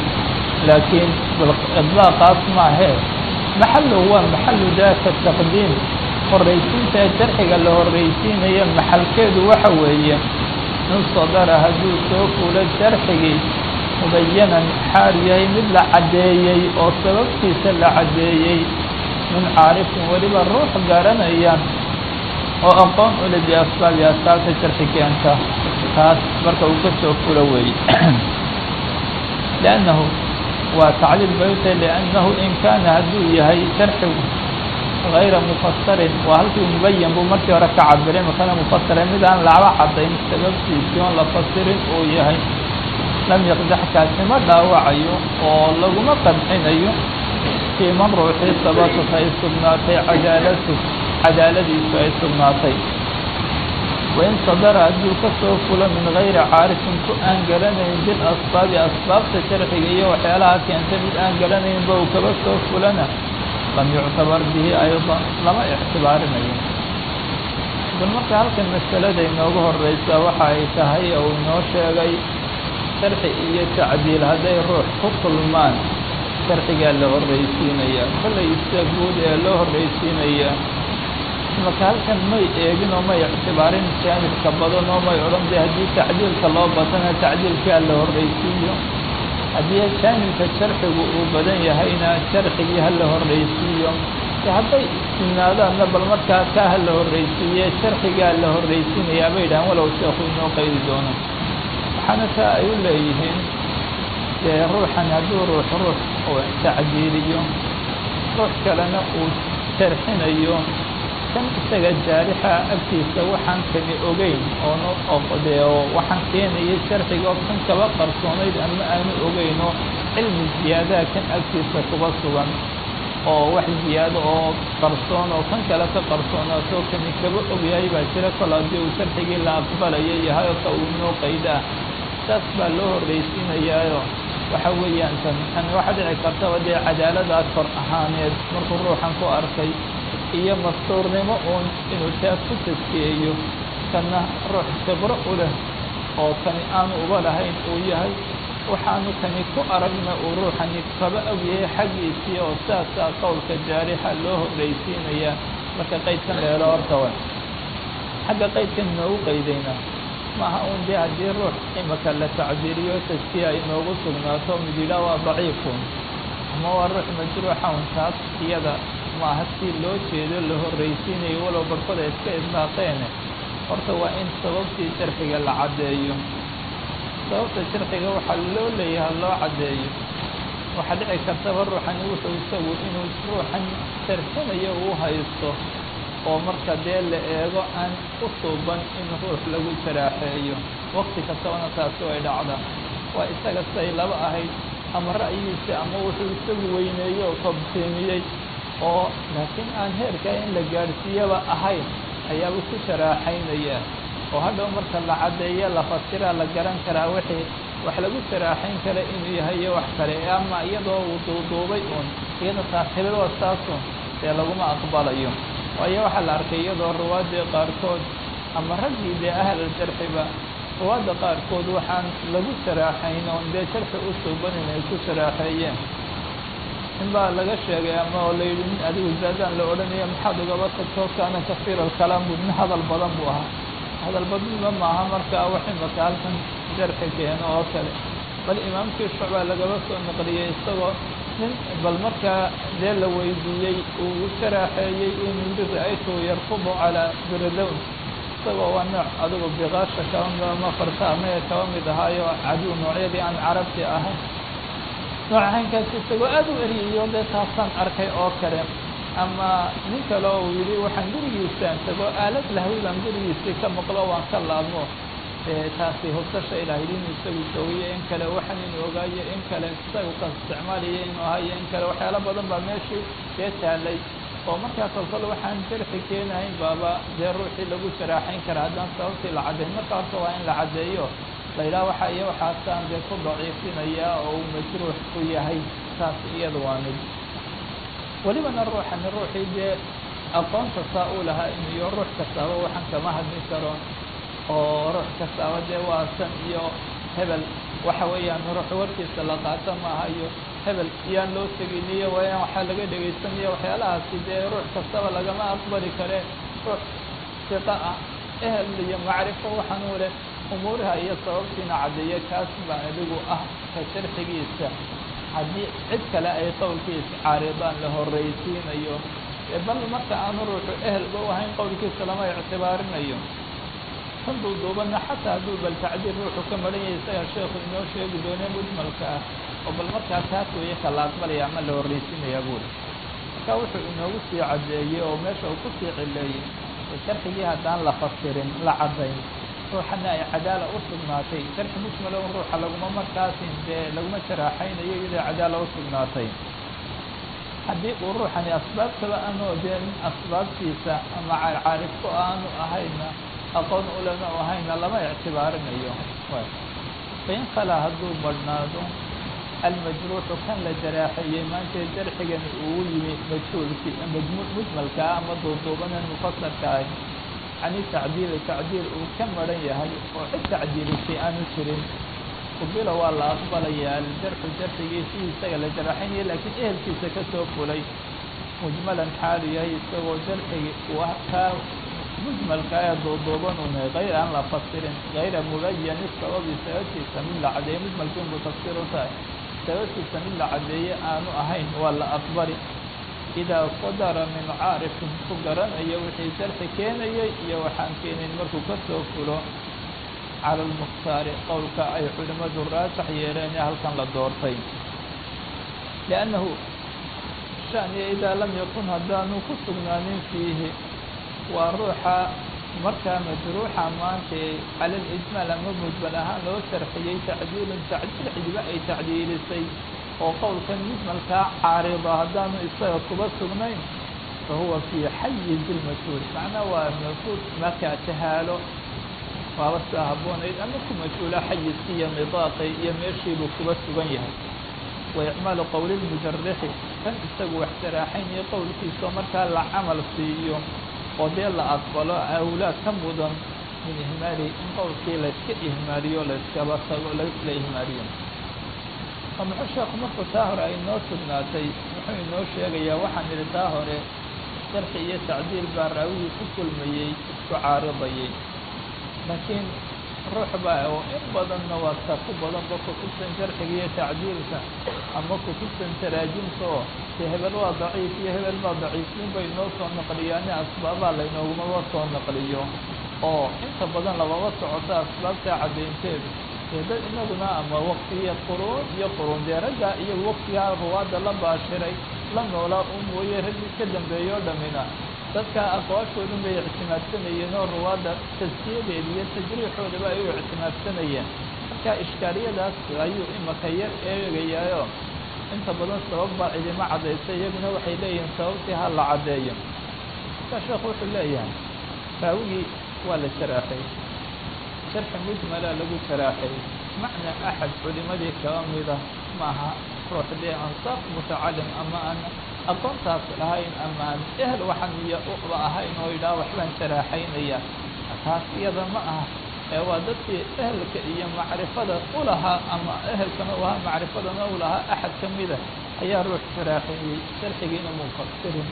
laakiin idlaaqaas maahee maxaluhu waa maxalu daaka taqdiim horraysiinta jarxiga la horraysiinayo maxalkeedu waxa weeye in sadara hadduu soo fulo jarxigii mubayanan xaal yahay mid la caddeeyey oo sababtiisa la caddeeyey min caarifin weliba ruux garanaya oo aqoon ule biasbaabi asbaabta jarxi keenta taas marka uu ka soo fulo weeye liannahu waa tacliil bayta liannahu in kaana hadduu yahay jarxigu غayra mufasarin waa halkii mubayan buu markii hore ka cabiray makana mufasira mid aan laba cadayn sababtiisii oon la fasirin uu yahay lam yaqdaxkaasi ma dhaawacayo oo laguma qadcinayo fii man ruuxii sabatat ay sugnaatay cadaalatu cadaaladiisu ay sugnaatay wain sadara hadduu ka soo fulo min gayri caarifin ku aan garanayn bilasbaabi asbaabta jarxiga iyo waxyaalaha keenta mid aan garanaynba uu kaba soo fulana lam yuctabar bihi ayضa lama ictibaarinayo bal marka halkan masalada inoogu horeysa waxa ay tahay ou inoo sheegay sharxi iyo tacdiil hadday ruux ku kulmaan sharxigaa la horreysiinaya kollay sida guud ee loo horreysiinaya marka halkan may eegin oo may ictibaarin jaanibka badan oo may odhan de haddii tacdiilka loo batana tacdiilkaa la horreysiiyo haddii jaanibka jarxigu uu badan yahayna jarxigii ha la horreysiiyo hadday istimnaadaanna bal markaa kaa ha la horreysiiye jarxigaa la horreysiinayaa bay dhahaan walow sheekhu inoo qaydi doono waxaana taa ay u leeyihiin dee ruuxan hadduu ruux ruux uu tacdiiliyo ruux kalena uu jarxinayo kan isaga jaarixa agtiisa waxaan kani ogeyn oon dee oo waxaan keenaya jarxiga oo kan kaba qarsoonayd ama aanu ogeyn oo cilmi ziyaadaha kan agtiisa kuba sugan oo wax ziyaado oo qarsoon oo kan kale ka qarsoonaatoo kani kaba ogyahay baa jira kol haddii uu jarxigii la aqbalayo yahay oo ka uu inoo qaydaa saas baa loo horreysiinayaayo waxa weeyaan tan tan waxa dhici kartaba dee cadaaladaas kor ahaaneed markuu ruuxan ku arkay iyo mastuurnimo uun inuu taas ku taskiyeeyo kana ruux khibro u leh oo kani aanu uba lahayn uu yahay waxaanu kani ku aragna uu ruuxani kaba ogyahay xaggiisii oo saasaa qowlka jaarixa loo horreysiinayaa marka qaydkan leelo horta wa xagga qaydkan inoogu qaydayna maaha un dee haddii ruux imaka la tacdiiriyo taskiya inoogu sugnaato mid yidhaah waa daciifun ama waa ruux majruuxa un taas iyada maaha si loo jeedo la horreysiinayo walow barhkood ay iska idlaaqeene horta waa in sababtii jarxiga la caddeeyo sababta jarxiga waxaa loo leeyahay loo caddeeyo waxaa dhici kartaba ruuxani wuxuu isagu inuu ruuxan jarxinayo uu haysto oo marka dee la eego aan u suuban in ruux lagu jaraaxeeyo wakti kastabana taasi way dhacda waa isaga siday laba ahayd ama ra'yigiisa ama wuxuu isagu weyneeyo oo kobsiimiyey oo laakiin aan heerkaa in la gaadhsiiyaba ahayn ayaaba ku jaraaxaynaya oo hadhow marka la caddeeyo la fasiraa la garan karaa wixii wax lagu jaraaxayn kara inuu yahay iyo wax kale ama iyadoo uu duuduubay uun iyada saaxiibadoo saasun dee laguma aqbalayo waayo waxaa la arkay iyadoo ruwaaddii qaarkood ama raggii dee ahlaljarxiba ruwaadda qaarkood waxaan lagu jaraaxayn oon dee jarxi u suuban inay ku jaraaxeeyeen in baa laga sheegay ama oo la yidhi nin adigu zaadaan la odhanayo maxaad ugaba tagtoo kaana kafiir alkalaam bu nin hadal badan buu ahaa hadal badniba maaha markaa wax imaka halkan jarxi keeno oo kale bal imaamkii shucbaa lagaba soo naqliyey isagoo nin bal markaa dee la weydiiyey uu jaraaxeeyey inuu yidhi ra-aytu yarfudu calaa birilown isagoo waa nooc adigu biqaasha kaba ama farta amaya kaba mid ahaayo cadow noocyadii aan carabti ahayn nooc ahaynkaas isagoo aada u eriyayo dee taasaan arkay oo kale ama nin kale oo uu yidhi waxaan gurigiisaan tago aalad lahwidan gurigiisii ka maqlo waan ka laabmo taasi hubsasha ilahay inuu isagu joogayo in kale waxan inuu ogaayo in kale isagu ka isticmaalayo inuu ahayo in kale waxyaalo badan baa meeshii dee taalay oo markaa kolkol waxaan jarxi keenahayn baaba dee ruuxii lagu jaraaxayn karaa haddaan sababtii la caddayn marka horta waa in la caddeeyo la yidhaha waxa iyo waxaasaan dee ku daciifinaya oo uu majruux ku yahay taas iyada waa mid welibana ruuxani ruuxii dee aqoonta saa uu lahaa iyo ruux kastaaba waxaan kama hadli karo oo ruux kastaaba dee waa san iyo hebel waxa weeyaan ruux warkiisa la qaata maaha iyo hebel iyaan loo teginiyo waayaan waxaa laga dhegaysanaya waxyaalahaasi dee ruux kastaba lagama aqbali kare ruux siqa ah ehel iyo macrifo waxaanuu leh umuuraha iyo sababtiina caddeeya kaas baa adigu ah ka sharxigiisa haddii cid kale ay qowlkiisa caaridaan la horraysiinayo bal marka aanu ruuxu ehelba u ahayn qowlkiisa lama ictibaarinayo kan duuduubanna xataa hadduu bal tacdiir ruuxu ka maran yahay isaga sheekhu inoo sheegi doone mujmalka ah oo bal markaa taas weeye ka la aqbalaya ama la horraysiinayaa buuri marka wuxuu inoogu sii caddeeyey oo meesha uu kusii cileeyey sharxigii haddaan la fasirin la caddayn ruuxana ay cadaala u sugnaatay sharxi mujmalo un ruuxa laguma markaasin dee laguma jaraaxaynayo iyadoo cadaala u sugnaatay haddii uu ruuxani asbaabtaba aanu dee min asbaabtiisa ama caarifku aanu ahayna aqoon ulama u ahayna lama ictibaarinayo fain khalaa hadduu badhnaado almajruuxu kan la jaraaxeeyey maanta jarxigani uu yimi majhuulkii mujmalkaa ama duuduubanan mufasarka ahy cani tacdiili tacdiil uu ka maran yahay oo cid tacdiilisay aanu jirin qubila waa la aqbalayaa aljarxu jarxigiisii isaga la jaraaxaynaya laakiin ehelkiisa ka soo fulay mujmalan xaalu yahay isagoo jarxigi uu kaa mujmalka ee duuduuban une hayr aan la fasirin hayra mubayani sababi sababtiisa mid la cadeeye mujmalkii unbuu tafsiir u tahay sababtiisa mid la cadeeye aanu ahayn waa la aqbali idaa sadara min caarifin ku garanaya wixii jarxi keenayay iyo waxaan keenayn markuu ka soo fulo cala almukhtaari qowlka ay culimmadu raasax yeeleen ee halkan la doortay liannahu shaniya idaa lam yakun haddaanu ku sugnaanin fiihi waa ruuxa markaa majruuxa maanta cala alijmaal ama mujmal ahaan loo sharxiyey tacdiilun tacdiil xidiba ay tacdiilisay oo qowlkan mujmalkaa caarida haddaanu isaga kuba sugnayn fa huwa fii xayiz ilmajhuul macnaa waa majhuul markaa tahaalo waaba sidaa habboonayd ama ku majhuula xayizkii iyo nidaaqay iyo meeshiibuu kuba sugan yahay wa icmaalu qowli lmujarixi kan isagu wax saraaxaynayo qowlkiisao markaa la camal siiyo oo dee la aqbalo awlaad ka mudan min ihmaali in qowlkii layska ihmaaliyo layskaba tago laisla ihmaaliyo oo muxuu sheekhu markuu taa hore ay noo sugnaatay muxuu inoo sheegayaa waxaan idhi taa hore sharxi iyo tacdiil baa raawigii ku kulmayey isku caaridayay laakiin ruux baa oo in badanna waa ta ku badanba kutubtan sharxiga iyo tacdiilka ama kutubtan taraajimka oo de hebel waa daciif iyo hebel baa daciifin bay noo soo naqliyaane asbaabaa laynoogumaba soo naqliyo oo inta badan lababa socota asbaabtaa caddaynteedu dee dad inaguna ama waktigiiyo quruun iyo quruun dee raggaa iyo waktigaa ruwaadda la baashiray la noolaa u mooye raggii ka dambeeyo o dhamina dadka aqwaashoodun bay ictimaadsanayeen oo ruwaadda taskiyadeeda iyo tajriixoodaba ay u ictimaadsanayeen marka ishkaaliyadaas ayuu imaka yar eegayaayo inta badan sabab baa cidima caddaysa iyaguna waxay leeyihiin sababtii ha la caddeeyo markaa sheekhu wuxuu leeyahay raawigii waa la jaraaxay sharxi mujmala lagu jaraaxay macna axad culimadii kaba mida maaha ruux dee ansaaf mutacalim ama aan aqoontaas lahayn ama aan ehel waxaan iyo uba ahayn oo yidhaha waxbaan jaraaxaynaya taas iyada ma aha ee waa dadkii ehelka iyo macrifada u lahaa ama ehelkana u ahaa macrifadana u lahaa axad ka mida ayaa ruux jaraaxeeyey sharxigiina munfasirin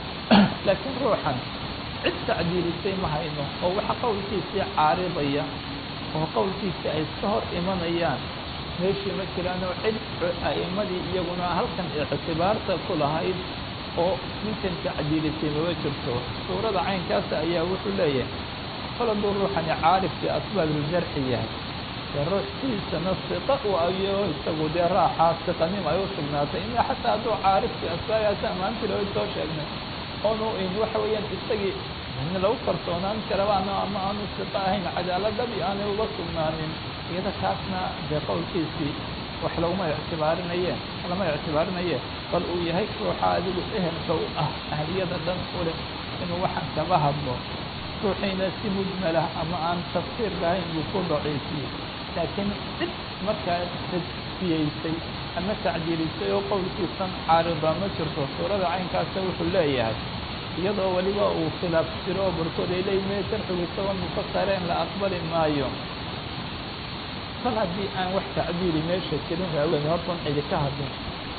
laakiin ruuxan cid tacdiilisay ma hayno oo waxa qowlkiisii caaridaya oo qowlkiisii ay iska hor imanayaan meeshii ma jiraan oo cid a'immadii iyaguna halkan ictibaarta ku lahayd oo ninkan tacdiilisay maba jirto suurada caynkaasa ayaa wuxuu leeyahay kol hadduu ruuxani caarif bi asbaabiljarxi yahay dee ruux sidiisana siqa u ayo isagu dee raaxaa siqanim ay u sugnaatay ina xataa hadduu caarif bi asbaabihaasi amaantii loo soo sheegnay oonu in waxa weeyaan isagii lagu kalsoonaan karabaano ama aanu siqa ahayn cadaaladdabi aanay uga sugnaanin iyada kaasna dee qowlkiisii wax laguma ictibaarinaye lama ictibaarinaye bal uu yahay ruuxa adigu ehelka u ah ahliyada dhan u leh inuu waxaan kaba hadlo ruuxiina si mujmalah ama aan tafsiir lahayn buu ku daciifiyey laakiin cid markaa tadfiyeysay ama tacdiilisay oo qowlkiisan caarida ma jirto suurada caynkaasa wuxuu leeyahay iyadoo weliba uu khilaaf jiro oo barkood ay leeyihin me sharxigu isagoo mufasareen la aqbali maayo kal haddii aan wax tacdiili meesha jirin raaween hortan cidi ka hadlin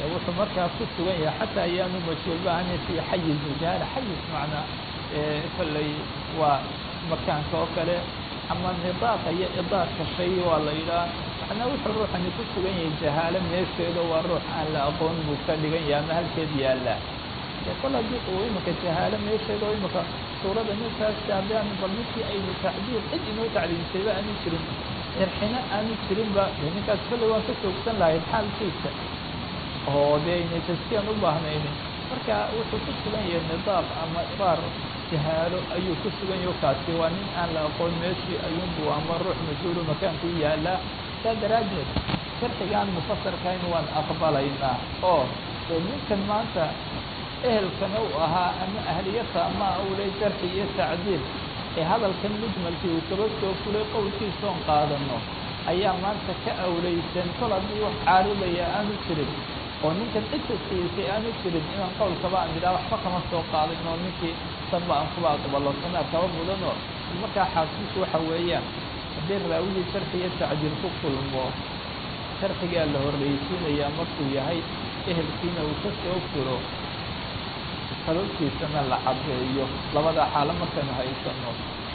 wuxuu markaa ku sugan yahay xataa ayaanu majhuulbahani fi xayiz jahala xayiz macnaa kolley waa makaanka oo kale ama nidaaqa iyo idaarka shay waa la yidhaha macnaa wuxuu ruuxani ku sugan yahay jahaalo meesheeda waa ruux aan la aqoon buu ka dhigan yahay ama halkeed yaallaa kol haddii uu imika jahaalo meesheeda oo imika suurada ninkaas haddaan bal ninkii aynu tacdiil cid inoo tacdiilsayba aanu jirin jarxina aanu jirinba ninkaas kolley waan ka joogsan lahayd xaalkiisa oo dee ayna taskiyaan u baahnaynin marka wuxuu ku sugan yahay nidaaq ama baar jahaalo ayuu ku sugan yaho kaasi waa nin aan la aqoon meeshii ayuunbu ama ruux majhuulu makaankuu yaallaa saa daraaddeed sharxigaan mufasarkayn waan aqbalaynaa oo dee ninkan maanta ehelkana u ahaa ama ahliyata ama awlay jarxi iyo tacdiil ee hadalkan mujmalkii uu kaba soo fulay qowlkiisoon qaadano ayaa maanta ka awlaysan kol haddii wax caaridaya aanu jirin oo ninkan cid taskiisay aanu jirin inaan qowlkaba aan idhaha waxba kama soo qaadin oo ninkii sanba aan kuba aqbalo sanaa kaba mudanoo markaa xaasiisku waxa weeyaan haddii raawigii sharxi iyo tacdiil ku kulmo sharxigaa la horreysiinayaa markuu yahay ehelkiina uu ka soo furo sababtiisana la caddeeyo labada xaalo markaynu haysano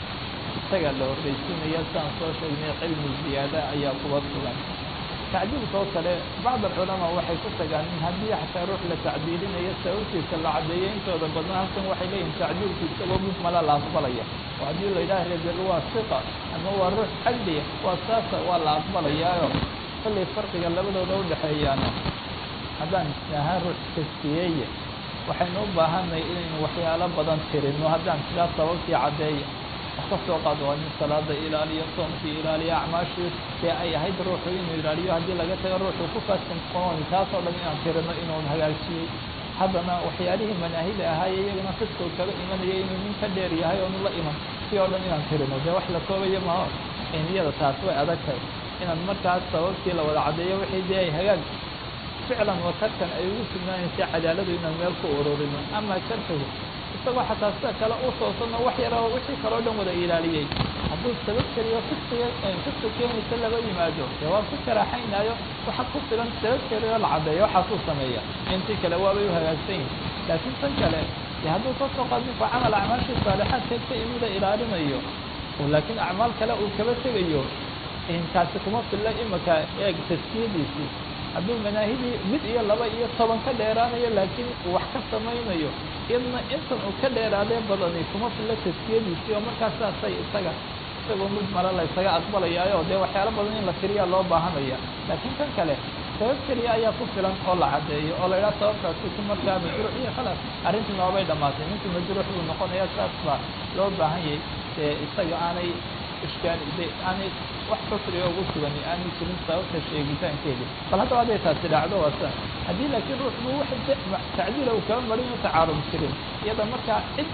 isagaa la horreysiinaya siaan soo sheegnay cilmi ziyaada ayaa kuba sugan tacdiilka oo kale bacd alculamaa waxay ku tagaan in haddii xataa ruux la tacdiilinayo sababtiisa la caddeeyo intooda badan halkan waxay leeyihin tacdiilku isagoo mujmala la aqbalaya oo haddii la yidhaha rebel waa siqa ama waa ruux cadliya waa saasa waa la aqbalayaayo kollay farqiga labadooda udhexeeyaano haddaan isnahaa ruux taskiyeeye waxaynu u baahanay inaynu waxyaalo badan tirino haddaan sidaa sababtii caddeeya wax ka soo qaado waa nin salaada ilaaliyo soomkii ilaaliyo acmaashii dee ay ahayd ruuxu inuu ilaaliyo haddii laga tago ruuxu ku faastinqoon taasoo dhan inaan tirino inuu hagaajiyey haddana waxyaalihii manaahida ahaaye iyagana fiskow kaga imanaya inuu nin ka dheer yahay oonu la iman si oo dhan inaan tirino dee wax la koobayo maho niyada taas way adag tahay inaan markaas sababtii la wada caddeeyo wixii dee ay hagaag ficlan watarkan ay ugu sugnaanaysa cadaaladu inaan meel ku ururino ama jarxigu isagoo xataa sida kale u toosano wax yara wixii kaloo dhan wada ilaaliyey hadduu sabab keliyo fiskiga fiska keenaysa laba yimaado dee waa ku karaaxaynaayo waxa ku filan sabab keliyo la caddeeyo waxaasuu sameeya intii kale waabay u hagaagsan yihin laakiin tan kale dee hadduu ka soo qaad ninku camal acmaashii saalixaadkeed ka imida ilaalinayo laakiin acmaal kale uu kaba tegayo inkaasi kuma filla imika eeg taskiyadiisii hadduu manaahidii mid iyo laba iyo toban ka dheeraanayo laakiin uu wax ka samaynayo iyadna intan uu ka dheeraadee badani kuma filla taskiyadiisii oo markaas saasay isaga isagoo mujmala la ysaga aqbalayaayo dee waxyaalo badan in la tiriyaa loo baahanaya laakiin kan kale sabab keliya ayaa ku filan oo la caddeeyo oo la idhaha sababtaasi ku markaa majruux iyo khalaas arrintii noobay dhammaatay ninkii majruux buu noqonaya saas baa loo baahan yahay dee isaga aanay ishkaal de aanay wax xusriga ugu sugani aanay jirin sababta sheegitaankeedii bal haddaba hadday taasi dhacdo waa sa haddii laakiin ruuxbu wax tacdiila uu kaba marin u tacaarud jirin iyada markaa cid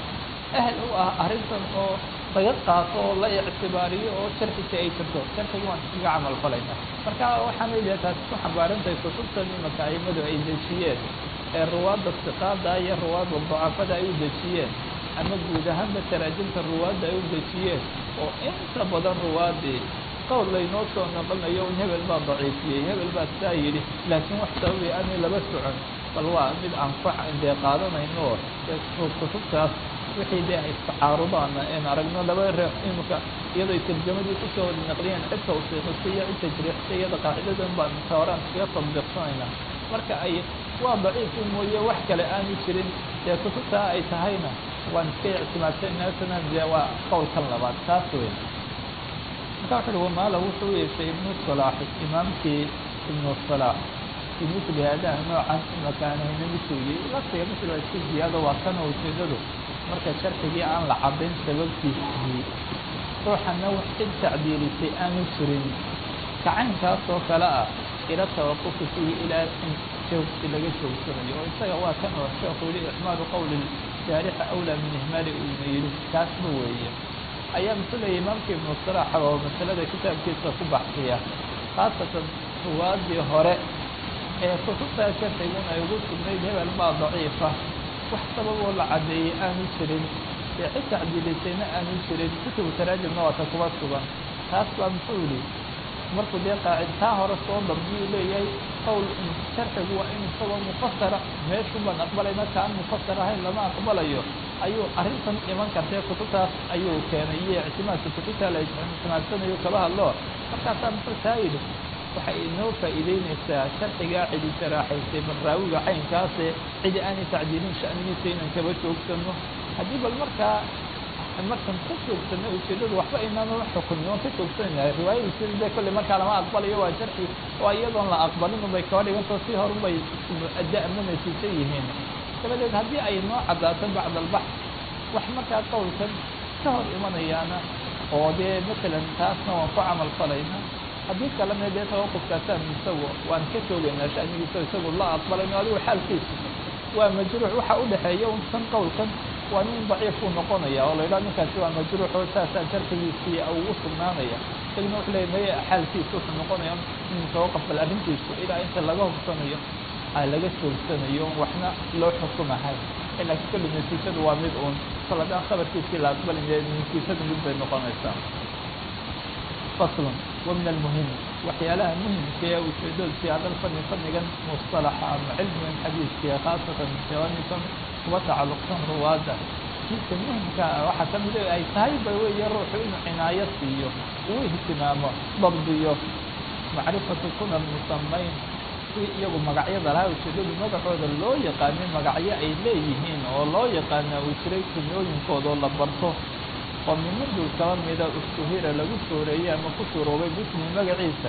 ahel u ah arrintan oo laga qaato oo la ictibaariyo oo sharxisi ay jirto sharxigi waan iskaga camal falayna marka waxaanay dee taasi ku xambaarantahay kutubtan imaka aimadu ay dejiyeen ee ruwaadda siqaada iyo ruwaadda dacafada ay u dejiyeen ama guud ahaanba taraajimta ruwaadda ay u dejiyeen oo inta badan ruwaadii qowl laynoo soo noqonayo in hebel baa daciifiyey hebel baa saa yidhi laakiin wax sababay aanay laba socon bal waa mid aan ku dee qaadanayno oo kutubtaas wixii dee ay istacaarudaan een aragno laba reex imika iyadoo tarjamadii kusoo wada naqliyeen cidka usiiqisay iyo cidta jiriixsay iyada qaacidadan baan taoraan iskaga tadbiiqsanayna marka ay waa daciifii mooye wax kale aanu jirin dee kutubtaa ay tahayna waan iska ictimaadsanasana dee waa qowlkan labaad taas wey marka wuxu uhi wamaala wuxuu yeeshay ibnu salaaxi imaamkii ibnu salaax fi misli haadaha noocan imakaanahayna misigii laftiga misl waa iska ziyaado waa kana ujeedadu marka sharxigii aan la caddayn sababtiisii ruuxana wax cid tacdiilisay aanu jirin kacaynkaas oo kale ah ila tawaqufi fihi ilaa in joogsi laga joogsanayo oo isaga waa kan oo sheekhu yihi ixmaalu qowli jaarixa awlaa min ihmaali uuna yidhi taasba weeye ayaa masalaya imaamka ibnu salaax oo masalada kitaabkiisa ku baxsiya khaasatan ruwaadii hore ee kutubtaa sharxiguna ay ugu sugnayd hebel baa daciifa wax sababoo la caddeeyey aanu jirin ee cid tacdiilisayna aanu jirin kutubu taraajimna waata kuba sugan taas baa muxuu yihi markuu dee qaacid taa hore soo dabdiyuu leeyahay qowl sharcigu waa in isagoo mufasara meeshun baan aqbalayna kaan mufasar ahayn lama aqbalayo ayuu arrintan iman kartee kutubtaas ayuu keenay iyo ictimaadka kutubta la ictimaadsanayo kaba hadlo markaasaa muxuu taa yidhi waxay inoo faa'iideynaysaa sharcigaa cidi saraaxaysay barraawiga caynkaase cidi aanay tacdiilin sha'nigiisa inaan kaba joogsano haddii bal markaa markan ka joogsano ujeedadu waxba aynaan xukumin oon ka joogsanayna riwaayadiisida dee kolley markaa lama aqbalayo waa sharci waa iyadoon la aqbalin unbay kaba dhigantao si hor unbay adda ama natiijo yihiin dabadeed haddii ay noo caddaato bacd albax wax markaa qowlkan ka hor imanayaana oo dee matalan taasna waan ku camal falayna haddii kalena dee tawaqufkaasaan isagu waan ka joogaynaa shanigiisa isagu la aqbalayno adigu xaalkiisu waa majruux waxa u dhexeeya un kan qowlkan waa nin daciif uu noqonaya oo la yidhaha ninkaasi waa majruux oo saasaa sharxigiisii ugu sugnaanaya isaguna wuxuu leeya maya xaalkiisa wuxuu noqonaya in tawaqaf bal arrintiisu ilaa inta laga hubsanayo laga joogsanayo waxna loo xukumahay laakiin kulli natiijadu waa mid uun kol haddaan khabarkiisii la aqbalin natiijadu mid bay noqonaysaa faslun wa min almuhim waxyaalaha muhimka ee ujeedadu si hadal fani fanigan mustalaxa ama cilmigan xadiiskiya khaasatan jawaamikan kuwa tacalluqsan ruwaadda kiisa muhimka waxaa ka mid ay tahay ba weeye ruuxu inuu cinaayo siiyo uu ihtimaamo dabdiyo macrifatu kuna musamayn si iyagu magacyada lahaa ujeedadu magacooda loo yaqaanin magacyo ay leeyihiin oo loo yaqaana uu jiray kunyooyinkoodao la barto oo mimaduu kaba mida ustuhira lagu sooreeyey ama ku suuroobay bismi magaciisa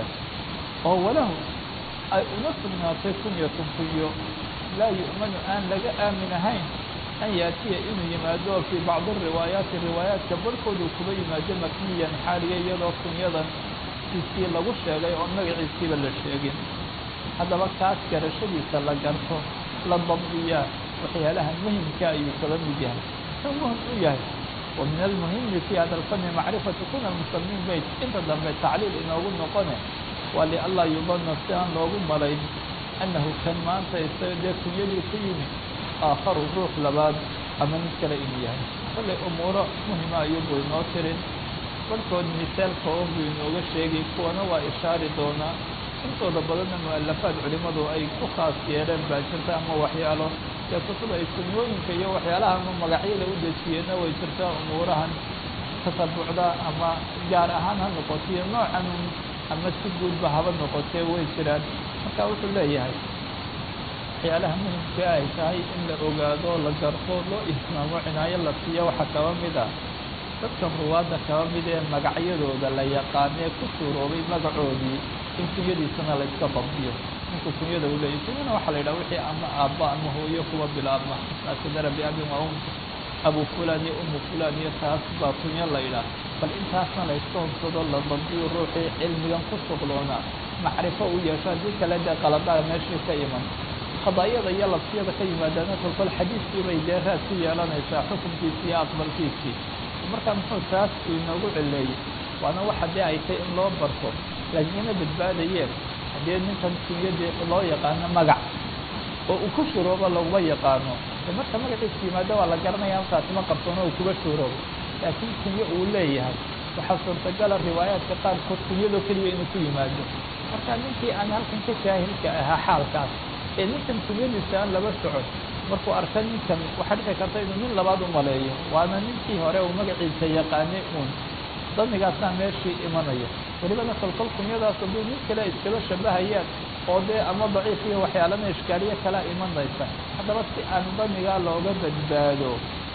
oo walahu ay una sugnaatay kunyatun kunyo laa yu'manu aan laga aamin ahayn an yaatiya inuu yimaado fii bacdi riwaayaati riwaayaadka barhkoodu kuba yimaado makniyan xaaliya iyadoo kunyadan kiisii lagu sheegay oon magaciisiiba la sheegin haddaba kaas garashadiisa la garto la dabdiyaa waxyaalaha muhimka ayuu kaba mid yahay muxuu muhim u yahay wa min almuhimi fi hada alfani macrifatu kuna musamiin bayt inta dambe tacliil inoogu noqone waa lianlaa yudana si aan loogu malayn annahu kan maanta isaga dee kunyadii ku yimi aakharu ruux labaad ama mid kale inuu yahay kollay umuuro muhima ayuubuu inoo tirin barhkood misaalka oo buu inooga sheegay kuwana waa ishaari doonaa intooda badanna mu'alafaad culimmadu ay ku khaas yeeleen baa jirta ama waxyaalo dee kutub ay sunnooyinka iyo waxyaalaha ama magacyada u dejiyeenna way jirtaa umuurahan tasabucda ama gaar ahaan ha noqotiyo noocan ama si guudba haba noqotee way jiraan marka wuxuu leeyahay waxyaalaha muhimka ay tahay in la ogaado la garto loo ihtimaamo cinaayo la siiyo waxaa kaba mid ah dadkan ruwaadda kaba mid ee magacyadooda la yaqaanee ku suuroobay magacoodii in kunyadiisana la iska dabdiyo ninku kunyada u leeyay kunyana waxaa la yidhaha wixii ama aabba ama hooyo kuwa bilaabma asadara biabin waa um abu fulan iyo umu fulan iyo taas baa kunyo la yidhaah bal intaasna la iska hubsado la dabdiyo ruuxii cilmigan ku sugloona macrifo u yeesho haddii kale dee qaladaha meeshii ka iman qadaayada iyo labsiyada ka yimaadaana kolkol xadiiskii bay dee raad ku yeelanaysaa xukunkiisii iyo aqbalkiisii markaa muxuu taas uu inoogu celeeyey waana waxa dee ay tay in loo barto laakiin ina badbaadayeen haddii ninkan kunyadii loo yaqaano magac oo uu ku shuroobo laguma yaqaano de marka magaciisa yimaado waa la garanaya halkaasi ma qabsoono uu kuba shuroobo laakiin kunyo uu leeyahay waxaa suurtagala riwaayaadka qaarkood kunyadoo keliya inuu ku yimaado marka ninkii aan halkan ka jaahilka ahaa xaalkaas ee ninkan kunyadiisa aan laba socon markuu arka ninkan waxaa dhici karta inuu nin labaad u maleeyo waana ninkii hore uu magaciisa yaqaanay uun damigaasna meeshii imanaya welibana kolkol kunyadaas hadduu nin kale iskaba shabahayaan oo dee ama daciif iyo waxyaalana ishkaaliye kala imanaysa haddaba si aan damigaa looga badbaado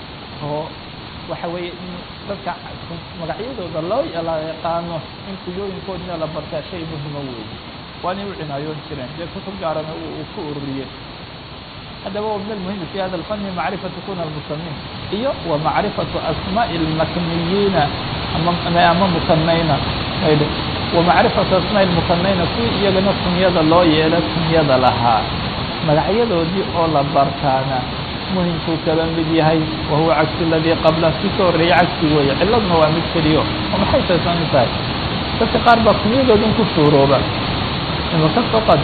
oo waxa weeye in dadka magacyadooda loo la yaqaano in kuyooyinkoodina la bartaa shay muhima weeye waanay u cinaayoon jireen dee kutub gaarana uu ku ururiyey haddaba wa min almuhimi fi hada alfani macrifatu kuna almusamiin iyo wa macrifatu asmaa'i almakniyiina ama mukanayna aydh wa macrifatu asmaa'i almukanayna kuwii iyagana kunyada loo yeelo kunyada lahaa magacyadoodii oo la bartaana muhimkuu kaba mid yahay wa huwa cagsu aladii qabla kii ka horreeyey cagsi weeye ciladna waa mid keliyo oo maxay taysan tahay dadka qaar baa kunyadoodin ku suurooba imaka faqad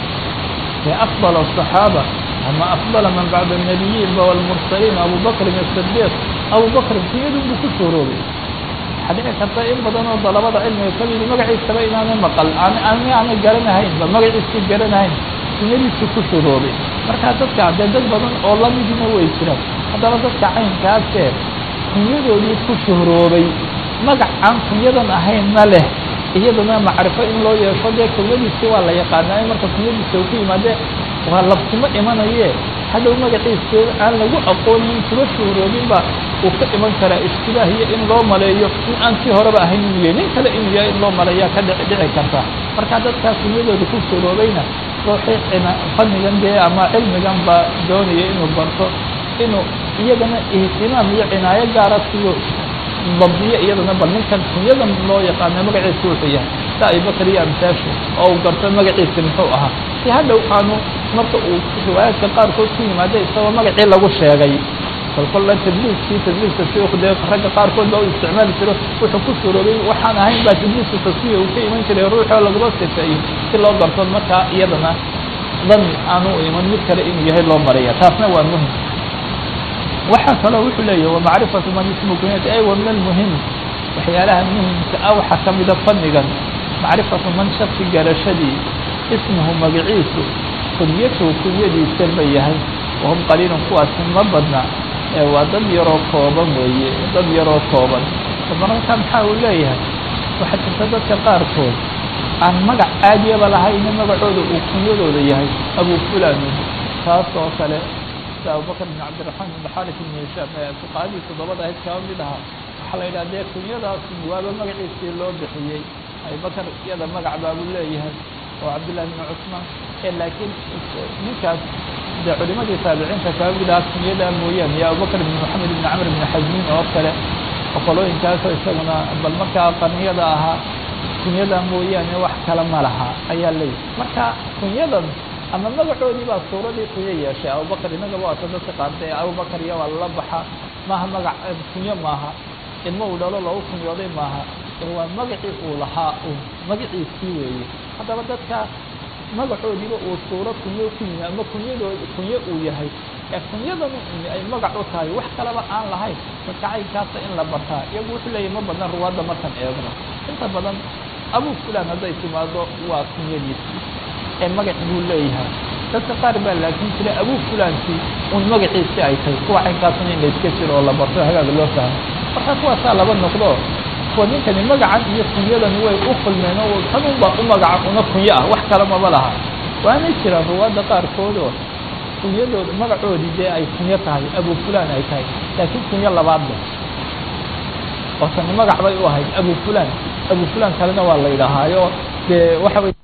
ee afdal الصaxaaba ama afdala man bacda الnabiyiin ba wاlmursaliin abu bakrin الصdiiq abu bakrin kunyadun buu ku suuroobay waxaa dhici karta in badan oo dalabada cilmiga kamidi magaciisaba inaanay maqal ani aanay garanahaynba magaciisii garanahayn kunyadiisu ku shuroobay markaa dadka dee dad badan oo lamidina way jiraan haddaba dadka caynkaasee kunyadoodii ku shuhroobay magac aan kunyadan ahaynna leh iyadana macrifo in loo yeesho dee kunyadiisi waa la yaqaanaa marka kunyadiisa uu ku yimaade waa labkuma imanaye hadhow magaciisa aan lagu aqoonin kuga shuhroobinba uu ka iman karaa ishtibaah iyo in loo maleeyo in aan sii horeba ahayn inuu yahay nin kale inuu yahay in loo maleeyaa ka dhici dhici karta marka dadkaa kunyadooda ku shuhroobayna ruuxii cina fannigan dee ama cilmigan ba doonaya inuu barto inuu iyagana ihtimaam iyo cinaayo gaara siyo dabdiyo iyadana bal ninkan kunyadan loo yaqaana magaciisa wuxuu yahay sa abibakar iyo amsaashu oo uu garto magaciisa muxuu ahaa si hadhow aanu marka uu riwaayaadka qaarkood ku yimaada isagoo magacii lagu sheegay kolkolla tadliiskii tadliiska shiku dee ragga qaarkood baa u isticmaali jiro wuxuu ku shuroobay waxaan ahayn baa tadliiska taswiya uu ka iman jiray ruuxoo laguma sifeeyo si loo garto markaa iyadana dani aanu iman mid kale inuu yahay loo maraya taasna waa muhim waxaa kaloo wuxuu leeyahy wamacrifatu man ismu kunyati ay wa min almuhim waxyaalaha muhimka ah waxaa ka mida fannigan macrifatu man shaksi garashadii ismuhu magaciisu kunyatuhu kunyadiisa ba yahay wahum qaliilun kuwaasi ma badna ee waa dad yaroo kooban weeye dad yaroo kooban mararka maxaa uu leeyahay waxaa jirta dadka qaarkood aan magac caadiyaba lahayna magacooda uu kunyadooda yahay abu fulan taas oo kale sida abubakr bin cabdiraxmaan bin xaris bin hishaam ee fuqahadii toddobada ahayd kaba mid ahaa waxaa la yidhaha dee kunyadaas waaba magaciisii loo bixiyey abubakar iyada magac baabuu leeyahay oo cabdillahi bin cusmaan ee laakiin ninkaas dee culimadii taabiciinta kaba mid ahaa kunyadaa mooyaane iyo abubakr bin moxamed bin camr bin xasmin oo kale oo qolooyinkaasoo isaguna bal markaa qarniyada ahaa kunyada mooyaane wax kale ma laha ayaa leeyahy marka kunyadan ama magacoodii baa suuradii kunyo yeeshay abubakar innagaba waata dadka qaartay abubakar iyo waa lala baxa maaha magac kunyo maaha ilmo uu dhalo loogu kunyooday maaha waa magacii uu lahaa un magaciisii weeye haddaba dadka magacoodiiba uu suuro kunyo ku yimi ama kunyadood kunyo uu yahay ee kunyadan ay magac u tahay wax kaleba aan lahayn dadka caynkaasa in la bartaa iyagu wuxuu leeyahy ma badna ruwaadda markaan eegno inta badan abu fulan hadday timaado waa kunyadiisii ee magac buu leeyahay dadka qaar baa laakin jira abu fulankii un magaciisi ay tahay kuwa caynkaasna in la iska jiro oo la barto hagaaga loo fahmo marka kuwaasaa laba noqdo kuwa ninkani magacan iyo kunyadani way u kulmeen oo tanunbaa u magaca una kunyo ah wax kale maba laha waanay jiraan ruwaadda qaarkoodoo kunyadooda magacoodii dee ay kunyo tahay abu fulan ay tahay laakiin kunyo labaad leh oo tani magac bay u ahayd abu fulan abu fulan kalena waa la yidhaahaayo dee waxa wey